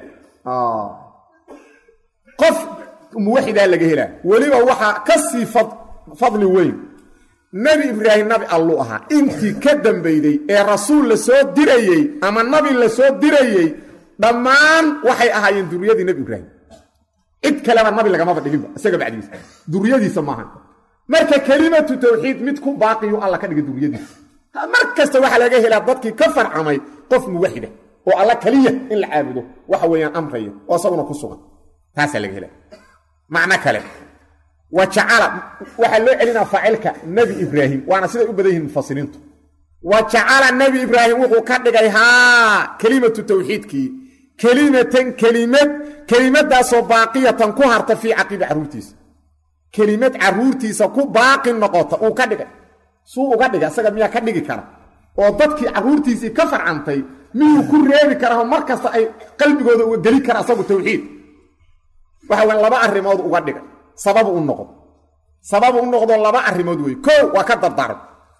qof muwaxidaa laga helaa weliba waxaa ka sii fadli weyn nebi ibraahim nabi alluu ahaa intii ka dambeyday ee rasuul la soo dirayey ama nabi la soo dirayey dhammaan waxay ahaayeen duriyadii nebi ibraahim cid kaleba nabi lagamaba dhiginba isaga bacdigiisa duriyadiisa maahan marka kelimatu tawxiid mid ku baaqiyu alla ka dhigay duriyadiisa mar kasta waxaa laga helaa dadkii ka farcamay qof muwaxida oo alla keliya in la caabudo waxa weeyaan amraya oo isaguna ku sugan taasaa laga helaa macno kale wa jacala waxaa loo celinaa faacilka nebi ibraahim waana siday u badan yihiin mufasiriintu wa jacala nebi ibraahim wuxuu ka dhigay haa kelimatu tawxiidkii kelimatan kelimad kelimadaasoo baaqiyatan ku harta fii caqibi carruurtiisa kelimad carruurtiisa ku baaqi noqota uu ka dhigay suu uga dhigay isaga miyaa ka dhigi kara oo dadkii carruurtiisii ka farcantay miyuu ku reebi karaa mar kasta ay qalbigooda uga geli kara asagu tawxiid waxa weyn laba arrimood uga dhigay sababu u noqdo sababu u noqdo laba arrimood wey kow waa ka dardaarmay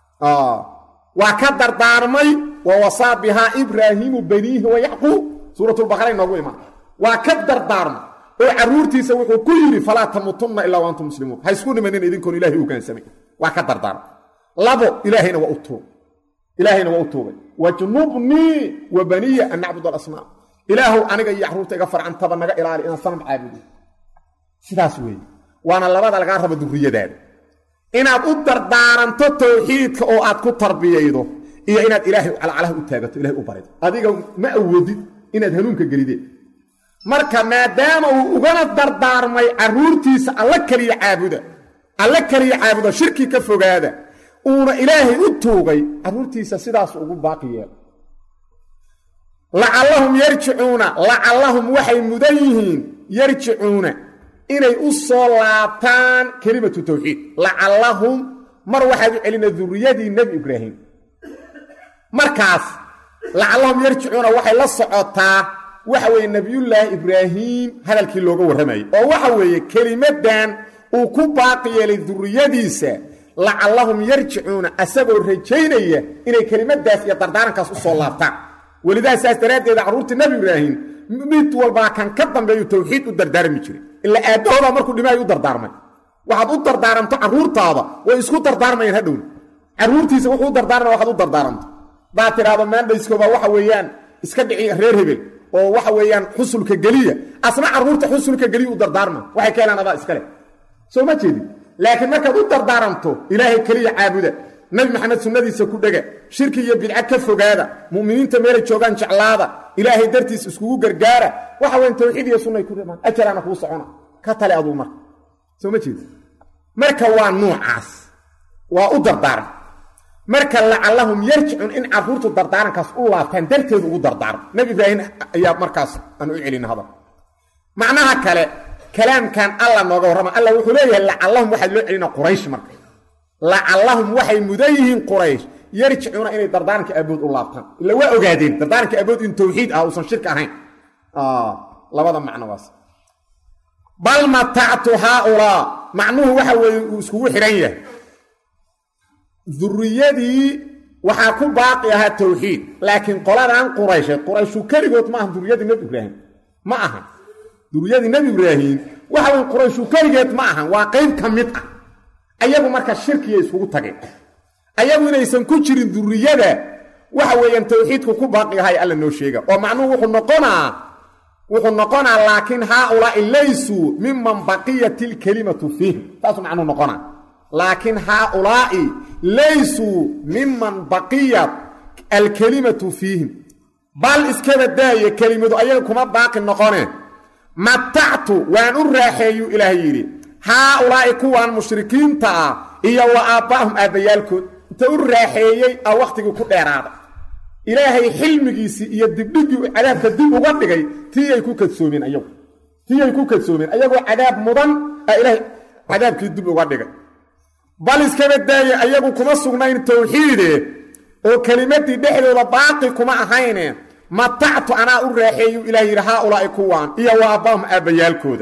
waa ka dardaarmay wa wasaa bihaa ibraahiimu baniihi wa yacquub suuratulbaqara inoogu imaan waa ka dardaarmay oo carruurtiisa wuxuu ku yidhi falaa tamuutunna ilaa wa antum muslimuun ha isku dhimanin idinkoon ilahay ugaansamay waa ka dardaarmay labo ilaahayna waa u tuugay ilaahayna waa u tuugay wajnubnii wa baniya an nacbud alasnaam ilaahow aniga iyo carruurta iga farcantaba naga ilaali inaan sanam caabudo sidaas weeye waana labada lagaa rabo durriyadaada inaad u dardaaranto tawxiidka oo aad ku tarbiyaydo iyo inaad ilaahay calacalaha u taagato ilahay u barido adiga ma awoodid inaad hanuunka gelideen marka maadaama uu ugana dardaarmay carruurtiisa alla keliya caabuda alla keliya caabuda shirki ka fogaada uuna ilaahay u tuugay carruurtiisa sidaasu ugu baaqi yeela lacallahum yarjicuuna lacallahum waxay mudan yihiin yarjicuuna inay u soo laabtaan kelimatu tawxiid lacallahum mar waxaad u celina durriyadii nebi ibraahim markaas lacallahum yarjicuuna waxay la socotaa waxa weeye nebiyullaahi ibraahim hadalkii looga warramayay oo waxa weeye kelimaddan uu ku baaqi yeelay durriyadiisa lacallahum yarjicuuna asagoo rajaynaya inay kelimadaas iyo dardaarankaas u soo laabtaan welidaas saas daraaddeeda carruurtii nebi ibraahim mid walbaa kan ka dambeeyu tawxiid u dardaarmi jiray ilaa aabbahoodaa markuu dhimaayo u dardaarmay waxaad u dardaaranto carruurtaada way isku dardaarmayaan hadhowna carruurtiisa wuxuu u dardaarmaya waxaad u dardaaranto baa tidhaahdo maandhayskooba waxa weeyaan iska dhici reer hebel oo waxa weeyaan xusulka geliya asna carruurta xusulka geliya u dardaarma waxay ka helaan adaa iskale soo ma jeedin laakiin markaad u dardaaranto ilaahay keliya caabuda nabi maxamed sunnadiisa ku dhega shirki iyo bidca ka fogaada mu'miniinta meelay joogaan jeclaada ilaahay dartiis iskugu gargaara waxa weyan tawxiid iyo sunnay ku dhamaan ajaraana kuu socona ka tale aduu marka soo ma jeedi marka waa nuucaas waa u dardaaran marka lacallahum yarjicun in carruurtu dardaarankaas u laabtaan darteedu ugu dardaarmo nebi ibraahim ayaa markaas aan u celina hadal macnaha kale kalaamkan alla nooga warrama alla wuxuu leeyahay lacallahum waxaa loo celina quraysh marka lacallahum waxay mudan yihiin quraysh yarjicuuna inay dardaaranka aabood u laabtaan ila waa ogaadeen dardaaranka aabood in tawxiid ah uusan shirka ahayn labada macno waas bal matactu haaulaa macnuhu waxa weeye uu iskugu xidhan yahay durriyadii waxaa ku baaqi ahaa tawxiid laakiin qoladan quraysheed qurayshu keligood ma aha duriyadii nebi ibraahim ma aha duriyadii nebi ibraahim waxa wey qurayshu keligeed ma ahan waa qayb ka mid ah ayagu marka shirkiya iskugu tageen ayagu inaysan ku jirin duriyada waxa weeyaan tawxiidku ku baaqi ahay alla noo sheega oo macnuhu wuxuu noqonaa wuxuu noqonaa laakiin haaulaai laysuu miman baqiyat ilkelimatu fiihim saasuu macnuhu noqonaa laakiin haaulaa'i laysuu miman baqiyat alkelimatu fiihim bal iskaba daaye kelimadu ayaga kuma baaqi noqone matactu waan u raaxeeyuu ilaahay yidhi haaulaa'i kuwan mushrikiinta ah iyo wa aabbaahum aabbayaalkood inta u raaxeeyey a wakhtigii ku dheeraada ilaahay xilmigiisii iyo dibdhigii cadaabka dib uga dhigay tii ay ku kadsoomeen ayagu tii ay ku kadsoomeen ayagoo cadaab mudan a ilaahay cadaabkii dib uga dhigay bal iskaba daaye ayagu kuma sugnayn tawxiide oo kelimadii dhexdooda baaqi kuma ahayne matactu anaa u raaxeeyu ilaah yidhi haaulaa'i kuwaan iyo wa abbaahum aabbayaalkooda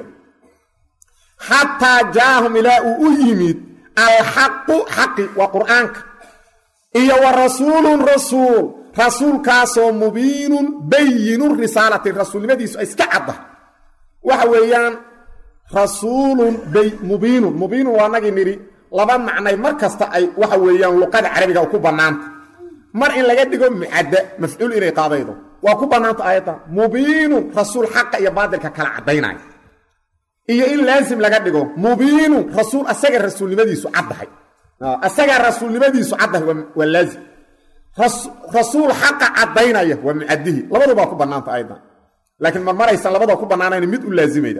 xataa jaahum ilaa uu u yimid alxaqu xaqi waa qur'aanka iyo wa rasuulun rasuul rasuulkaasoo mubiinun bayinu risaalati rasuulnimadiisu ay iska cadda waxa weeyaan rasuulun mubiinun mubiinun waa nagii nidhi laba macnay mar kasta ay waxa weeyaan luqada carabiga ku bannaanta mar in laga dhigo mucadda mafcuul inay qaadaydo waa ku bannaanta aayadda mubiinun rasuul xaqa iyo baadilka kala caddaynaya iyo in laasim laga dhigo mubiinun rasuul asaga rasuulnimadiisu caddahay asagaa rasuulnimadiisu caddahay waa laazim rasuul xaqa caddaynaya waa mucadihi labadubaa ku bannaanta ayaddan laakiin marmaraysan labadoo ku bannaanayn mid u laazimayda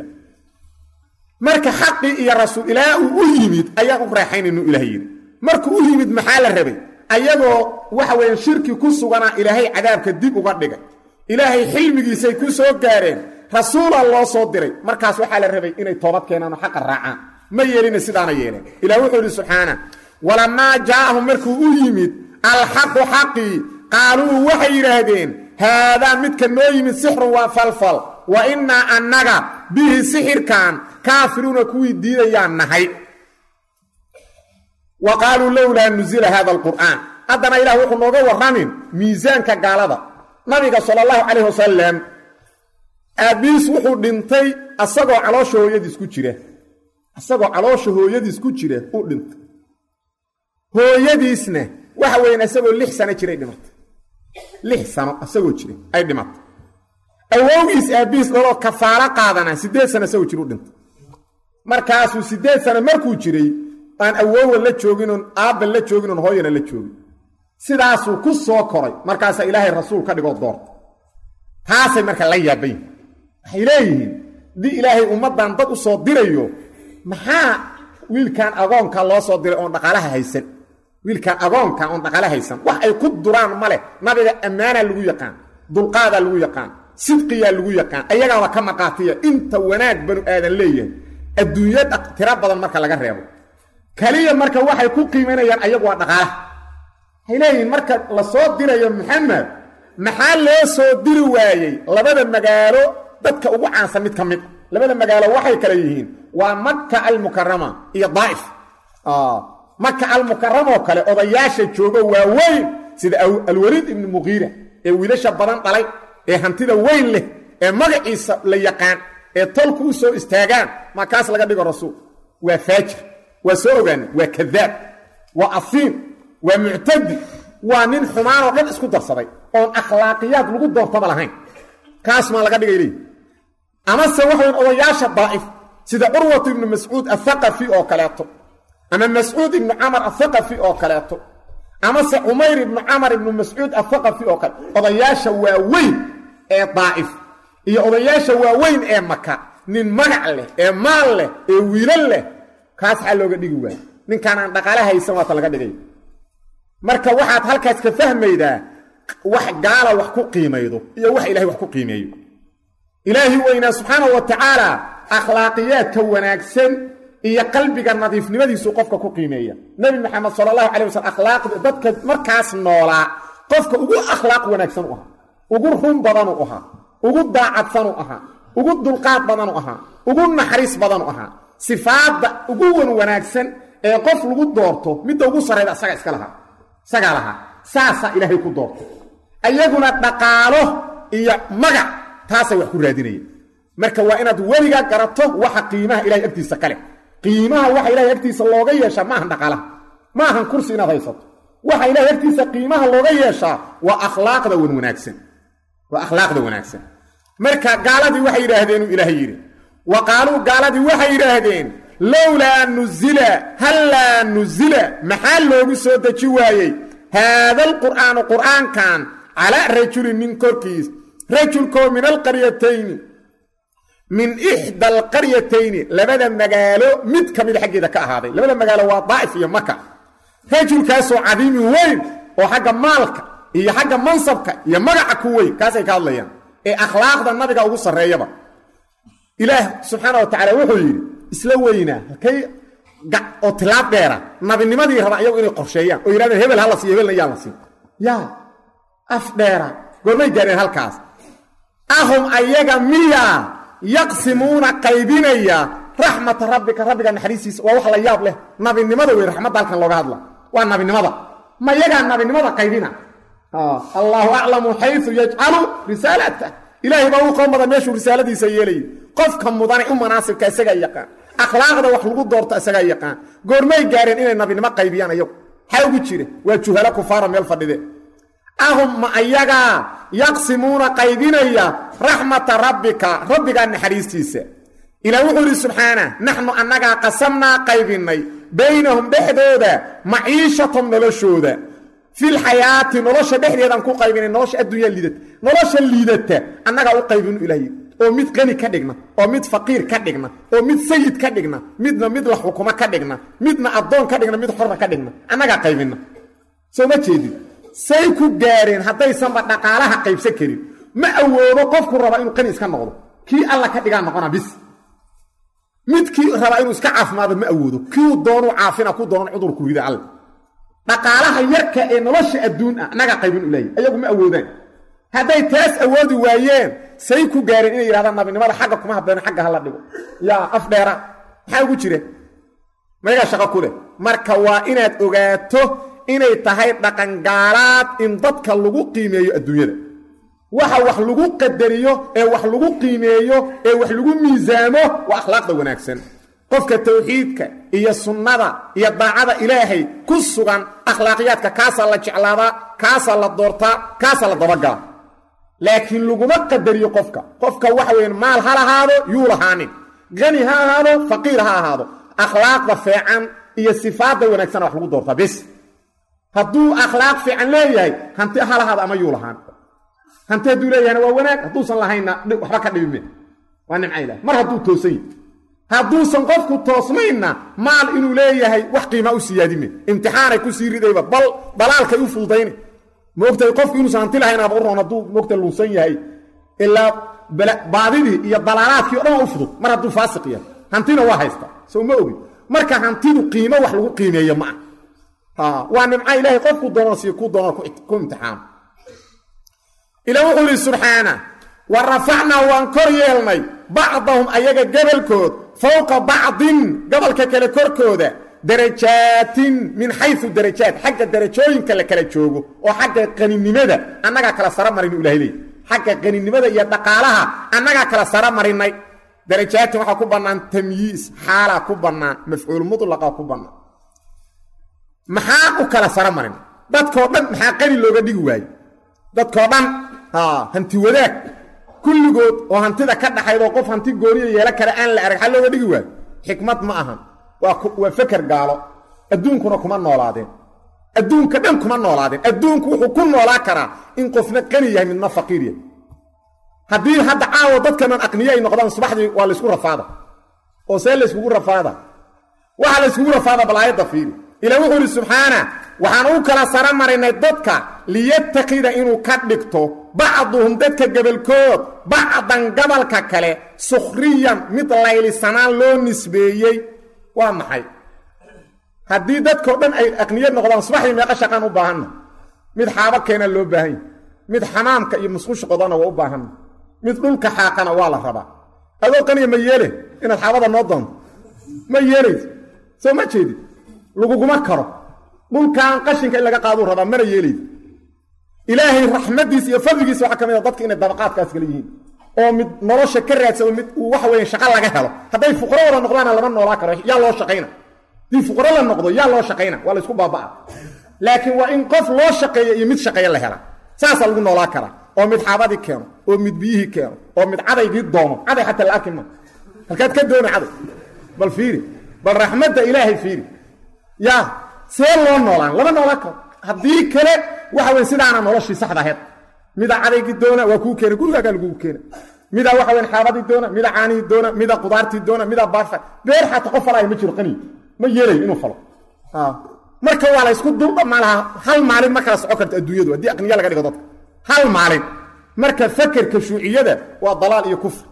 marka xaqii iyo rasuul ilaa uu u yimid ayaan u raaxaynaynu ilaah yidhi markuu u yimid maxaa la rabay ayagoo waxa weeyaan shirki ku suganaa ilaahay cadaabka dib uga dhigay ilaahay xilmigiisay ku soo gaareen rasuula loo soo diray markaas waxaa la rabay inay toobad keenaan oo xaqa raacaan ma yeelina sidaana yeeleen ilah wuxuu yidhi subxaana walamaa jaa'ahum markuu u yimid alxaqu xaqii qaaluu waxay yidhaahdeen haadaa midka noo yimid sixrun waa falfal wa innaa annaga bihi sixirkan kaafiruuna kuwii diidayaan nahay wa qaaluu lowlaa nuzila hada alqur'aan haddana ilaah wuxuu nooga warramin miisaanka gaalada nabiga sala allahu calayh wasalam aabbiis wuxuu dhintay asagoo caloosha hooyadiis ku jira asagoo caloosha hooyadiis ku jira uu dhintay hooyadiisna waxa weyan isagoo lix sano jiray dhimatay lix sano isagoo jira ay dhimatay awowgiis aabbihiis dhaloo kafaalo qaadanaa siddeed sano isagoo jira u dhintay markaasuu siddeed sano markuu jiray aan awowa la jooginoon aabba la jooginoon hooyana la joogin sidaasuu ku soo koray markaasaa ilaahay rasuul ka dhigoo doorta taasay marka la yaabayin waxay leeyihiin haddii ilaahay ummaddan dad u soo dirayo maxaa wiilkan agoonka loo soo diray oon dhaqaalaha haysan wiilkan agoonka oon dhaqaala haysan wax ay ku duraan ma leh nabiga ammaanaa lagu yaqaan dulqaadaa lagu yaqaan sidqiyaa lagu yaqaan ayagaaba ka maqaatiya inta wanaag banu aadan leeyahay adduunyo tiro badan marka laga reebo kaliya marka waxay ku qiimanayaan ayagu waa dhaqaalaha waxay leeyihiin marka la soo dirayo maxamed maxaa loo soo diri waayey labada magaalo dadka ugu caansan mid ka mid labada magaalo waxay kale yihiin waa maka almukarama iyo daa'if maka almukaramoo kale odayaasha joogo waaweyn sida alwaliid ibnu muqiira ee wiilasha badan dhalay ee hantida weyn leh ee magaciisa la yaqaan ee tolku u soo istaagaan markaas laga dhigo rasuul waa faajir waa soo ogaana waa kadaab waa asiim waa muctadi waa nin xumaanoo dhan isku darsaday oon akhlaaqiyaad lagu doortaba lahayn kaas maa laga dhigay leeyi amase waxayn odayaasha daa'if sida curwatu ibnu mascuud athaqafi oo kaleeto ama mascuud ibnu camar athaqafi oo kaleeto amase cumayr ibnu camar ibnu mascuud athaqafi oo kale odayaasha waaweyn ee daa'if iyo odayaasha waaweyn ee maka nin magac leh ee maal leh ee wiilal leh kaas xaa looga dhigi waaya ninkaan aan dhaqaale haysan waata laga dhigay marka waxaad halkaas ka fahmaydaa wax gaala wax ku qiimaydo iyo wax ilahay wax ku qiimeeyo ilaahi weynaa subxaana wa tacaala akhlaaqiyaadka wanaagsan iyo qalbiga nadiifnimadiisu qofka ku qiimeeya nebi maxamed sala allahu calay wasalam akhlaaqda dadka markaas noolaa qofka ugu akhlaaq wanaagsan u ahaa ugu run badanu ahaa ugu daacadsan u ahaa ugu dulqaad badanu ahaa ugu naxariis badanu ahaa sifaadda ugu wan wanaagsan ee qof lagu doorto midda ugu sarrayda asaga iska lahaa isagaa lahaa saasaa ilaahay ku doortay ayaguna dhaqaalo iyo magac taasay wax ku raadinayeen marka waa inaad weligaa garato waxa qiimaha ilahay agtiisa kale qiimaha waxa ilahay agtiisa looga yeeshaa maahan dhaqaalaha ma ahan kursi inaad haysato waxa ilahay agtiisa qiimaha looga yeeshaa waa akhlaaqda wan wanaagsan waa akhlaaqda wanaagsan marka gaaladii waxay yidhaahdeen uu ilaahay yidhi wa qaaluu gaaladii waxay yidhaahdeen lowlaa nuzila hallaa nuzila maxaa loogu soo deji waayey haada alqur'aanu qur'aankan calaa rajulin nin korkiis rajulkoo min alqaryatayni min ixda alqaryatayni labada magaalo mid ka mida xaggeeda ka ahaaday labada magaalo waa daa'if iyo maka rajulkaasoo cadiimin weyn oo xagga maalka iyo xagga mansabka iyo magaca ku weyn kaasay ka hadlayaan ee akhlaaqda nabiga ugu sarreeyaba ilaah subxaana wa tacaala wuxuu yidhi isla weynaa halkay oo tilaab dheera nabinimadii raba iyagu inay qorsheeyaan oo yidhahdeen hebel ha la siiyo hebelna yaan la siin yaa af dheera goormay gaareen halkaas ahum ayaga miyaa yaqsimuuna qaybinaya raxmata rabbika rabbiga naxariistiisa waa wax la yaab leh nabinimada wey raxmadda halkan looga hadla waa nabinimada ma yagaa nabinimada qaybina allaahu aclamu xayu yajcalu risaalata ilaahay baa uu qoon badan meeshuu risaaladiisa yeelayay qofka mudane u manaasibka isagaa yaqaan akhlaaqda wax lagu doorto isagaa yaqaan goormay gaareen inay nabinimo qaybiyaan ayagu maxaa ugu jira waa juhalo kufaara meel fadhide ahum ma ayagaa yaqsimuuna qaybinaya raxmata rabbika rabbigaa naxariistiisa ilaa wuxuu yidhi subxaana naxnu annagaa qasamnaa qaybinnay baynahum dhexdooda maciishatum noloshooda filxayaati nolosha dhexdeedaan ku qaybinay nolosha adduunyaa liidata nolosha liidata annagaa u qaybinu ilahy oo mid qani ka dhigna oo mid faqiir ka dhigna oo mid sayid ka dhigna midna mid la xukumo ka dhigna midna addoon ka dhigna mid xorra ka dhigna annagaa qaybina soo ma jeedin say ku gaareen haddaysanba dhaqaalaha qaybsan karin ma awoodo qofku raba inuu qani iska noqdo kii alla ka dhigaa noqona bis midkii rabaa inuu iska caafimaado ma awoodo kiu doonuu caafina ku doonan cudurku rida alle dhaqaalaha yarka ee nolosha adduun ah annagaa qaybin u leeyahy ayagu ma awoodaan hadday taas awoodi waayeen say ku gaareen inay yidhahdaan nabinimada xagga kuma habbeeno xagga hala dhigo yaa af dheera maxaa ugu jira mayagaa shaqo ku leh marka waa inaad ogaato inay tahay dhaqangaalaad in dadka lagu qiimeeyo adduunyada waxa wax lagu qadariyo ee wax lagu qiimeeyo ee wax lagu miisaamo waa akhlaaqda wanaagsan qofka tawxiidka iyo sunnada iyo daacada ilaahay ku sugan akhlaaqiyaadka kaasaa la jeclaadaa kaasaa la doortaa kaasaa la dabagalaa laakiin laguma qadariyo qofka qofka waxa weyan maal ha lahaado yuu lahaanin qani ha ahaado faqiir ha ahaado akhlaaqda feecan iyo sifaadda wanaagsana wax lagu doortaa bis hadduu akhlaaq fiican leeyahay hanti ha lahaado ama yuu lahaan hanti hadduu leeyahayna waa wanaag hadduusan lahaynna waxba ka dhibime waa nimca ilah mar hadduu toosan yahy hadduusan qofku toosnaynna maal inuu leeyahay wax qiimaa u siyaadime imtixaanay ku sii ridayba bal dalaalkay u fuldayne moogtahay qofku inuusan hanti lahaynaaba u roon hadduu moogta luunsan yahay ilaa baadidii iyo dalaalaadkii o dhan waa u fudud mar hadduu faasiq yahay hantina waa haysta soo ma ogin marka hantidu qiimo wax lagu qiimeeyo ma ah waa nimca ilaahay qofku doonan siiyo ku doonan ku imtixaano ila wuxuu yidhi subxaana wa rafacnaa waan kor yeelnay bacdahum ayaga gebalkood fowqa bacdin gobolka kale korkooda darajaatin min xayu darajaat xagga darajooyinka la kala joogo oo xagga qaninimada annagaa kala sara marinu ilahay leey xagga qaninimada iyo dhaqaalaha annagaa kala sara marinay darajaatin waxaa ku bannaan tamyiis xaalaa ku bannaan mafcuul mudlaqa ku bannaan maxaa u kala sara marin dadkoo dhan maxaa qani looga dhigi waaye dadkoo dhan hanti wadaag kulligood oo hantida ka dhaxaydoo qof hanti gooniya yeelo kale aan la arag xal looga dhigi waayo xikmad ma ahan waa feker gaalo adduunkuna kuma noolaadeen adduunka dhan kuma noolaadeen adduunku wuxuu ku noolaa karaa in qofna qani yahay midna faqiir yahay haddii hadda caawo dadkanan aqniye ay noqdaan subaxdii waa laysku rafaada oo see layskugu rafaada waxaa layskugu rafaada bal aayadda fiiri ila wuxuu idhi subxaana waxaan u kala sara marinay dadka liyatakida inuu ka dhigto bacduhum dadka gebalkood bacdan gabalka kale sukhriyan mid laylisanaan loo nisbeeyey waa maxay haddii dadkao dhan ay aqniye noqdaan subaxdii meeqa shaqaan u baahanna mid xaabo keena loo baahan yahy mid xamaamka iyo musqusha qodana waa u baahanna mid dhulka xaaqana waa la rabaa adoo qaniya ma yeele inaad xaabada noo doonto ma yeelayso soo ma jeedid laguguma karo dhulkan qashinka in laga qaaduu rabaa mana yeelayso ilaahay raxmadiisa iyo fadligiisa waxaa ka mid a dadka inay dabaqaadkaas kala yihiin oo mid nolosha ka raadsamo mid uu waxa weeye shaqo laga helo hadday fuqro wada noqdaana lama noolaa karo yaa loo shaqayna haddii fuqro la noqdo yaa loo shaqayna waa la isku baaba'a laakiin waa in qof loo shaqeeya iyo mid shaqeeya la hela saasaa lagu noolaa karaa oo mid xaabadii keeno oo mid biyihii keeno oo mid cadaygii doono caday xataa la arki ma halkaad ka doona caday bal fiiri bal raxmadda ilaahay fiiri yaa see loo noolaan lama noolaan karo haddii kale waxa weye sidaana noloshii saxda aheed mida cadaygii doona waa kuu keena gurigaagaa lagugu keena mida waxa weyn xaabadii doona mida caanihii doona mida qudaartii doona mida baafa beer xataa qof falaayo ma jiro qaniy ma yeelayo inuu falo marka waa la ysku dulba malaha hal maalin ma kala soco karto adduunyadu haddii aqniya laga dhigo dadka hal maalin marka fakerka shuuciyada waa dalaal iyo kufr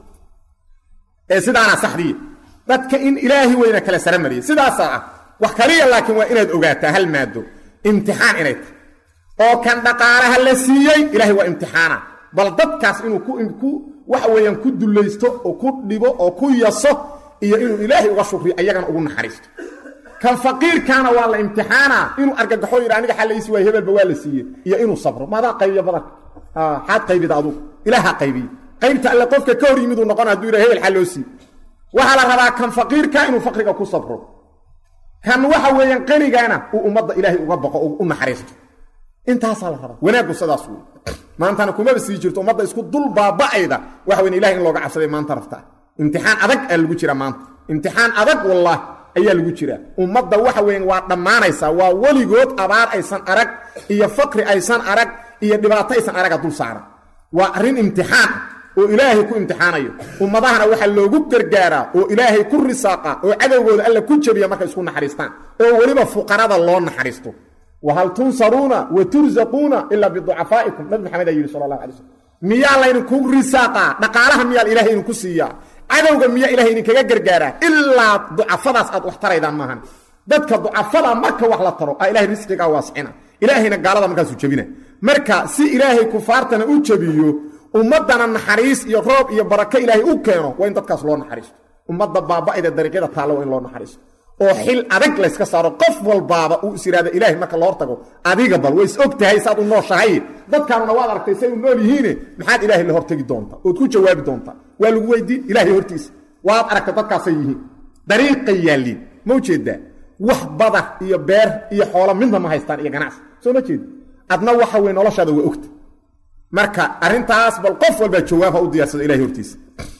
ee sidaana saxdiya dadka in ilaahi weyna kala sara mariyay sidaasaa ah wax kaliya laakiin waa inaad ogaataa hal maado imtixaan inay tahay oo kan dhaqaalaha la siiyey ilaahay waa imtixaana bal dadkaas inuu ku waxa weeyaan ku dullaysto oo ku dhibo oo ku yaso iyo inuu ilaahay uga shukriyo ayagana ugu naxariisto kan faqiirkaana waa la imtixaana inuu argagaxo yidhi aniga xallaysi waay hebelba waa la siiyey iyo inuu sabro maadaa qaybiya badanka xaad qaybida adugu ilaaha qaybiye qaybta alle qofka ka hor yimiduu noqona haduu yidha hebel xal loo siiye waxaa la rabaa kan faqiirka inuu faqriga ku sabro kan waxa weeyaan qanigaana uu ummadda ilaahay uga baqo oo u naxariisto intaasaa la rabaa wanaaggu sidaas wey maantana kumaba sii jirto ummadda isku dul baaba'ayda waxa weyn ilahay in looga cabsaday maanta raftaa imtixaan adag aa lagu jiraa maanta imtixaan adag wallaah ayaa lagu jiraa ummadda waxa weyan waa dhammaanaysaa waa weligood abaar aysan arag iyo faqri aysan arag iyo dhibaato aysan araga dul saaran waa arrin imtixaan oo ilaahay ku imtixaanayo ummadahana waxaa loogu gargaaraa oo ilaahay ku risaaqa oo cadowgooda alla ku jabiya markay isku naxariistaan oo weliba fuqarada loo naxariisto wahal tunsaruuna wa tursaquuna ilaa biducafaa'ikum nabi maxamed aa yidhi sala allahu alay slm miyaa laydinku risaaqaa dhaqaalaha miyaa ilahay idinku siiyaa cadowga miyaa ilahay idinkaga gargaaraa ilaa ducafadaas aad wax taraydaan maahan dadka ducafada marka wax la taro aa ilahay risqigaa waasicina ilaahayna gaalada markaasuu jebina marka si ilaahay kufaartana u jebiyo ummaddana naxariis iyo roob iyo barako ilaahay u keeno waa in dadkaas loo naxariisto ummadda baaba'ida dariiqyada taalla waa in loo naxariisto oo xil adag layska saaro qof walbaaba uu is yidhahda ilaahay marka la hortago adiga bal way is og tahay saad u nooshahay dadkaanuna waad aragtay say u nool yihiine maxaad ilaahay la hortagi doontaa ood ku jawaabi doontaa waa lagu weydiin ilaahay hortiisa waad aragtay dadkaasay yihiin dariiqay yaalliin ma ujeedaa wax badar iyo beer iyo xoolo midna ma haystaan iyo ganacsi soo ma jeedi adna waxa weye noloshaada waa ogta marka arrintaas bal qof walbaa jawaab ha u diyaarsado ilahay hortiisa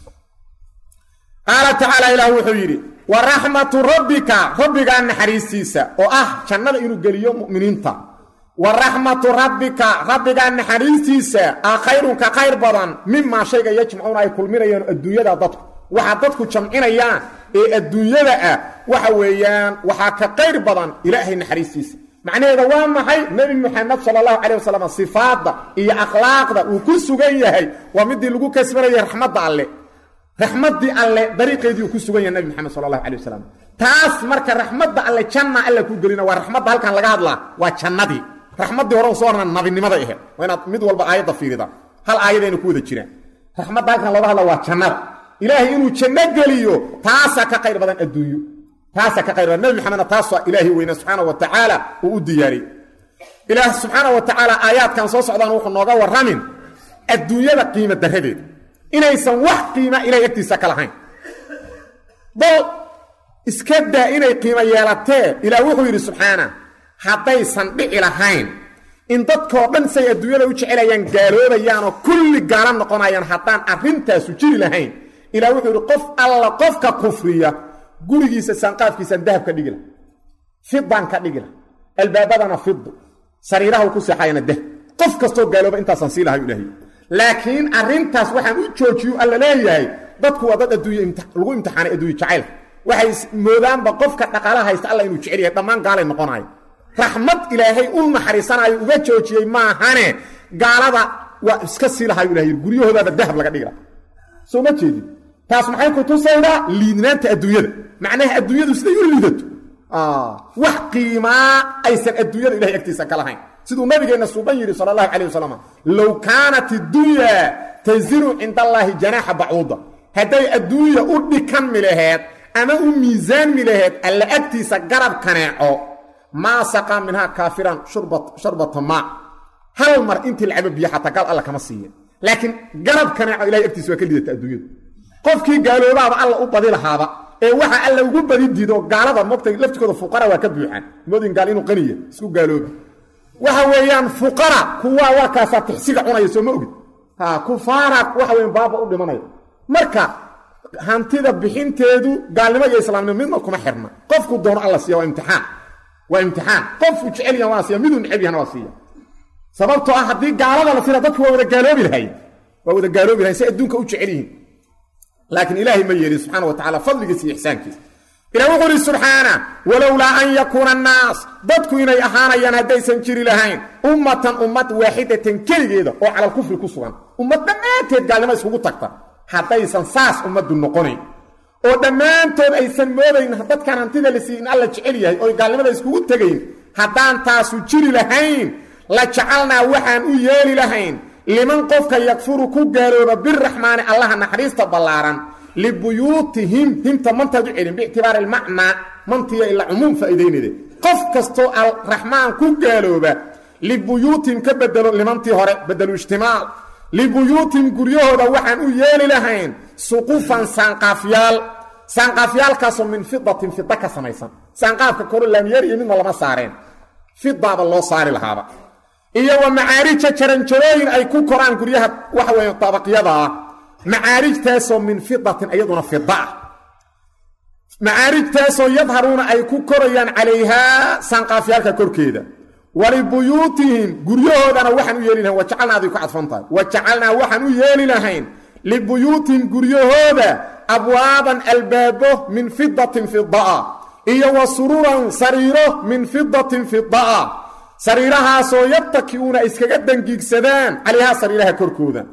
qaala tacaala ilaah wuxuu yidhi wa raxmatu rabbika rabbigaa naxariistiisa oo ah jannada inuu geliyo mu'miniinta wa raxmatu rabbika rabbigaa naxariistiisa ah khayrun ka khayr badan mimaa shayga yajmacuuna ay kulminayaan adduunyada dadku waxaa dadku jamcinayaan ee adduunyada ah waxa weeyaan waxaa ka qayr badan ilaahay naxariistiisa macnaheeda waa maxay nebi muxamed sala allahu calay wasalam sifaadda iyo akhlaaqda uu ku sugan yahay waa midii lagu kasbanayay raxmadda alle raxmaddii alle dariiqeedii uu ku sugan yahay nebi moxamed sala allahu calay wasalam taas marka raxmadda alle janna alla ku gelina waa raxmadda halkan laga hadlaa waa jannadii raxmaddii hore soo horna nabinimada ahayd waa inaad mid walba aayadda fiirida hal aayadayna ku wada jiraan raxmadda halkan looga hadla waa jannada ilaahay inuu janno geliyo taasaa ka qayr badan adduunyo taasaa ka qayr badan nebi maxamedna taasaa ilaahay weyne subxaana wa tacaala uu u diyaariyey ilaah subxaana wa tacaala aayaadkan soo socdaan wuxuu nooga warramin adduunyada qiimo darradeeda inaysan wax qiima ilahay agtiisa ka lahayn bal iska daa inay qiimo yeelatee ilaah wuxuu yidhi subxaana haddaysan dhici lahayn in dadkoo dhan say adduunyada u jecelayaan gaaloobayaanoo kulli gaalo noqonayaan haddaan arrintaasu jiri lahayn ilah wuxuu yidhi qof alla qofka kufriya gurigiisa saanqaafkiisaan dahab ka dhigi lah fidaan ka dhigi lah albaabadana fidu sariiraha ku seexayana dahab qof kastoo gaalooba intaasaan sii lahay ilahy laakiin arrintaas waxaan u joojiyu alla leeyahay dadku waa dad adduunya lagu imtixaanay adduunya jacayl waxay moodaanba qofka dhaqaalaha haysta alla inuu jecel yahay dhammaan gaalay noqonayo raxmad ilaahay u naxariisanayo uga joojiyey maahane gaalada waa iska sii lahayu ilahay guryahoodaaba dahab laga dhigi laha soo ma jeedin taas maxay ku tusaydaa liidnaanta adduunyada macnaha adduunyadu siday u liidato wax qiimaa aysan adduunyada ilahay agtiisa ka lahayn siduu nabigeenna suuban yidhi sala allahu calayh wasalam low kaanat iddunya taziru cinda allaahi janaaxa bacuuda hadday adduunya u dhikanmi laheed ama u miisaanmi laheed alla agtiisa garab kaneeco maa saqaa minhaa kaafiran sharbata maa hal mar intii lacabo biyo xataa gaal alla kama siiya laakiin garab kaneeco ilahay agtiisa waa ka lidata adduunyadu qofkii gaaloobaaba alla u badi lahaaba ee waxa alla ugu badi diido gaalada mogtay laftikooda fuqara waa ka buuxaan moodin gaal inuu qaniya isku gaaloobi waxa weeyaan fuqara kuwaa warkaasaa tixsiga cunaya soo ma ogid ha kufaara waxa weyan baaba u dhimanaya marka hantida bixinteedu gaalnimo iyo islaamnimo midna kuma xirna qofku doono alla siiya waa imtixaan waa imtixaan qofku jecel yahan waa siiya miduu neceb yahana waa siiya sababtoo ah haddii gaalada la sira dadku waa wada gaaloobi lahayn waa wada gaaloobi lahayn si adduunka u jecel yihiin laakiin ilaahay ma yeelin subxaana wa tacala fadligiisa iyo ixsaankiisa ilah wuxuu uhi subxaana walowlaa an yakuuna annaas dadku inay ahaanayaan haddaysan jiri lahayn ummatan ummad waaxidatan keligeeda oo calal kufri ku sugan ummad dhammaanteed gaalnimo iskugu tagta haddaysan saas ummaddu noqonayn oo dhammaantood aysan moodayn dadkan hantida la siiy in alla jecel yahay oo gaalnimada iskugu tegayn haddaan taasu jiri lahayn la jacalnaa waxaan u yeeli lahayn liman qofka yakfuru ku gaalooba biraxmaani allaha naxariista ballaaran libuyuutihim himta mantaad u celin biictibaari ilmacnaa mantiya ila cumuum faa'iidaynayde qof kastoo alraxmaan ku gaalooba libuyuutihim ka bedelo limantii hore bedelu ijtimaal libuyuutihim guryahooda waxaan u yeeli lahayn suqufan saanqaafyaal saanqaafyaalkaasoo min fidatin fida ka samaysan saanqaafka koro laamyeer iyo midna lama saareen fidaaba loo saari lahaaba iyo wa macaarija jaranjarooyin ay ku koraan guryaha waxa weeye dabaqyada ah macaarijtaasoo min fidatin iyaduna fida ah macaarijtaasoo yadharuuna ay ku korayaan calayhaa saanqaafyaalka korkeeda walibuyuutihim guryahoodana waxaan u yeeli lahayn wajacalnaaday ku cadfan tahay wajacalnaa waxaan u yeeli lahayn libuyuutihim guryahooda abwaaban albaabo min fidatin fidaa iyo wa sururan sariiro min fidatin fidaa sariirahaasoo yabtakiuuna iskaga dangiigsadaan calayhaa sariiraha korkooda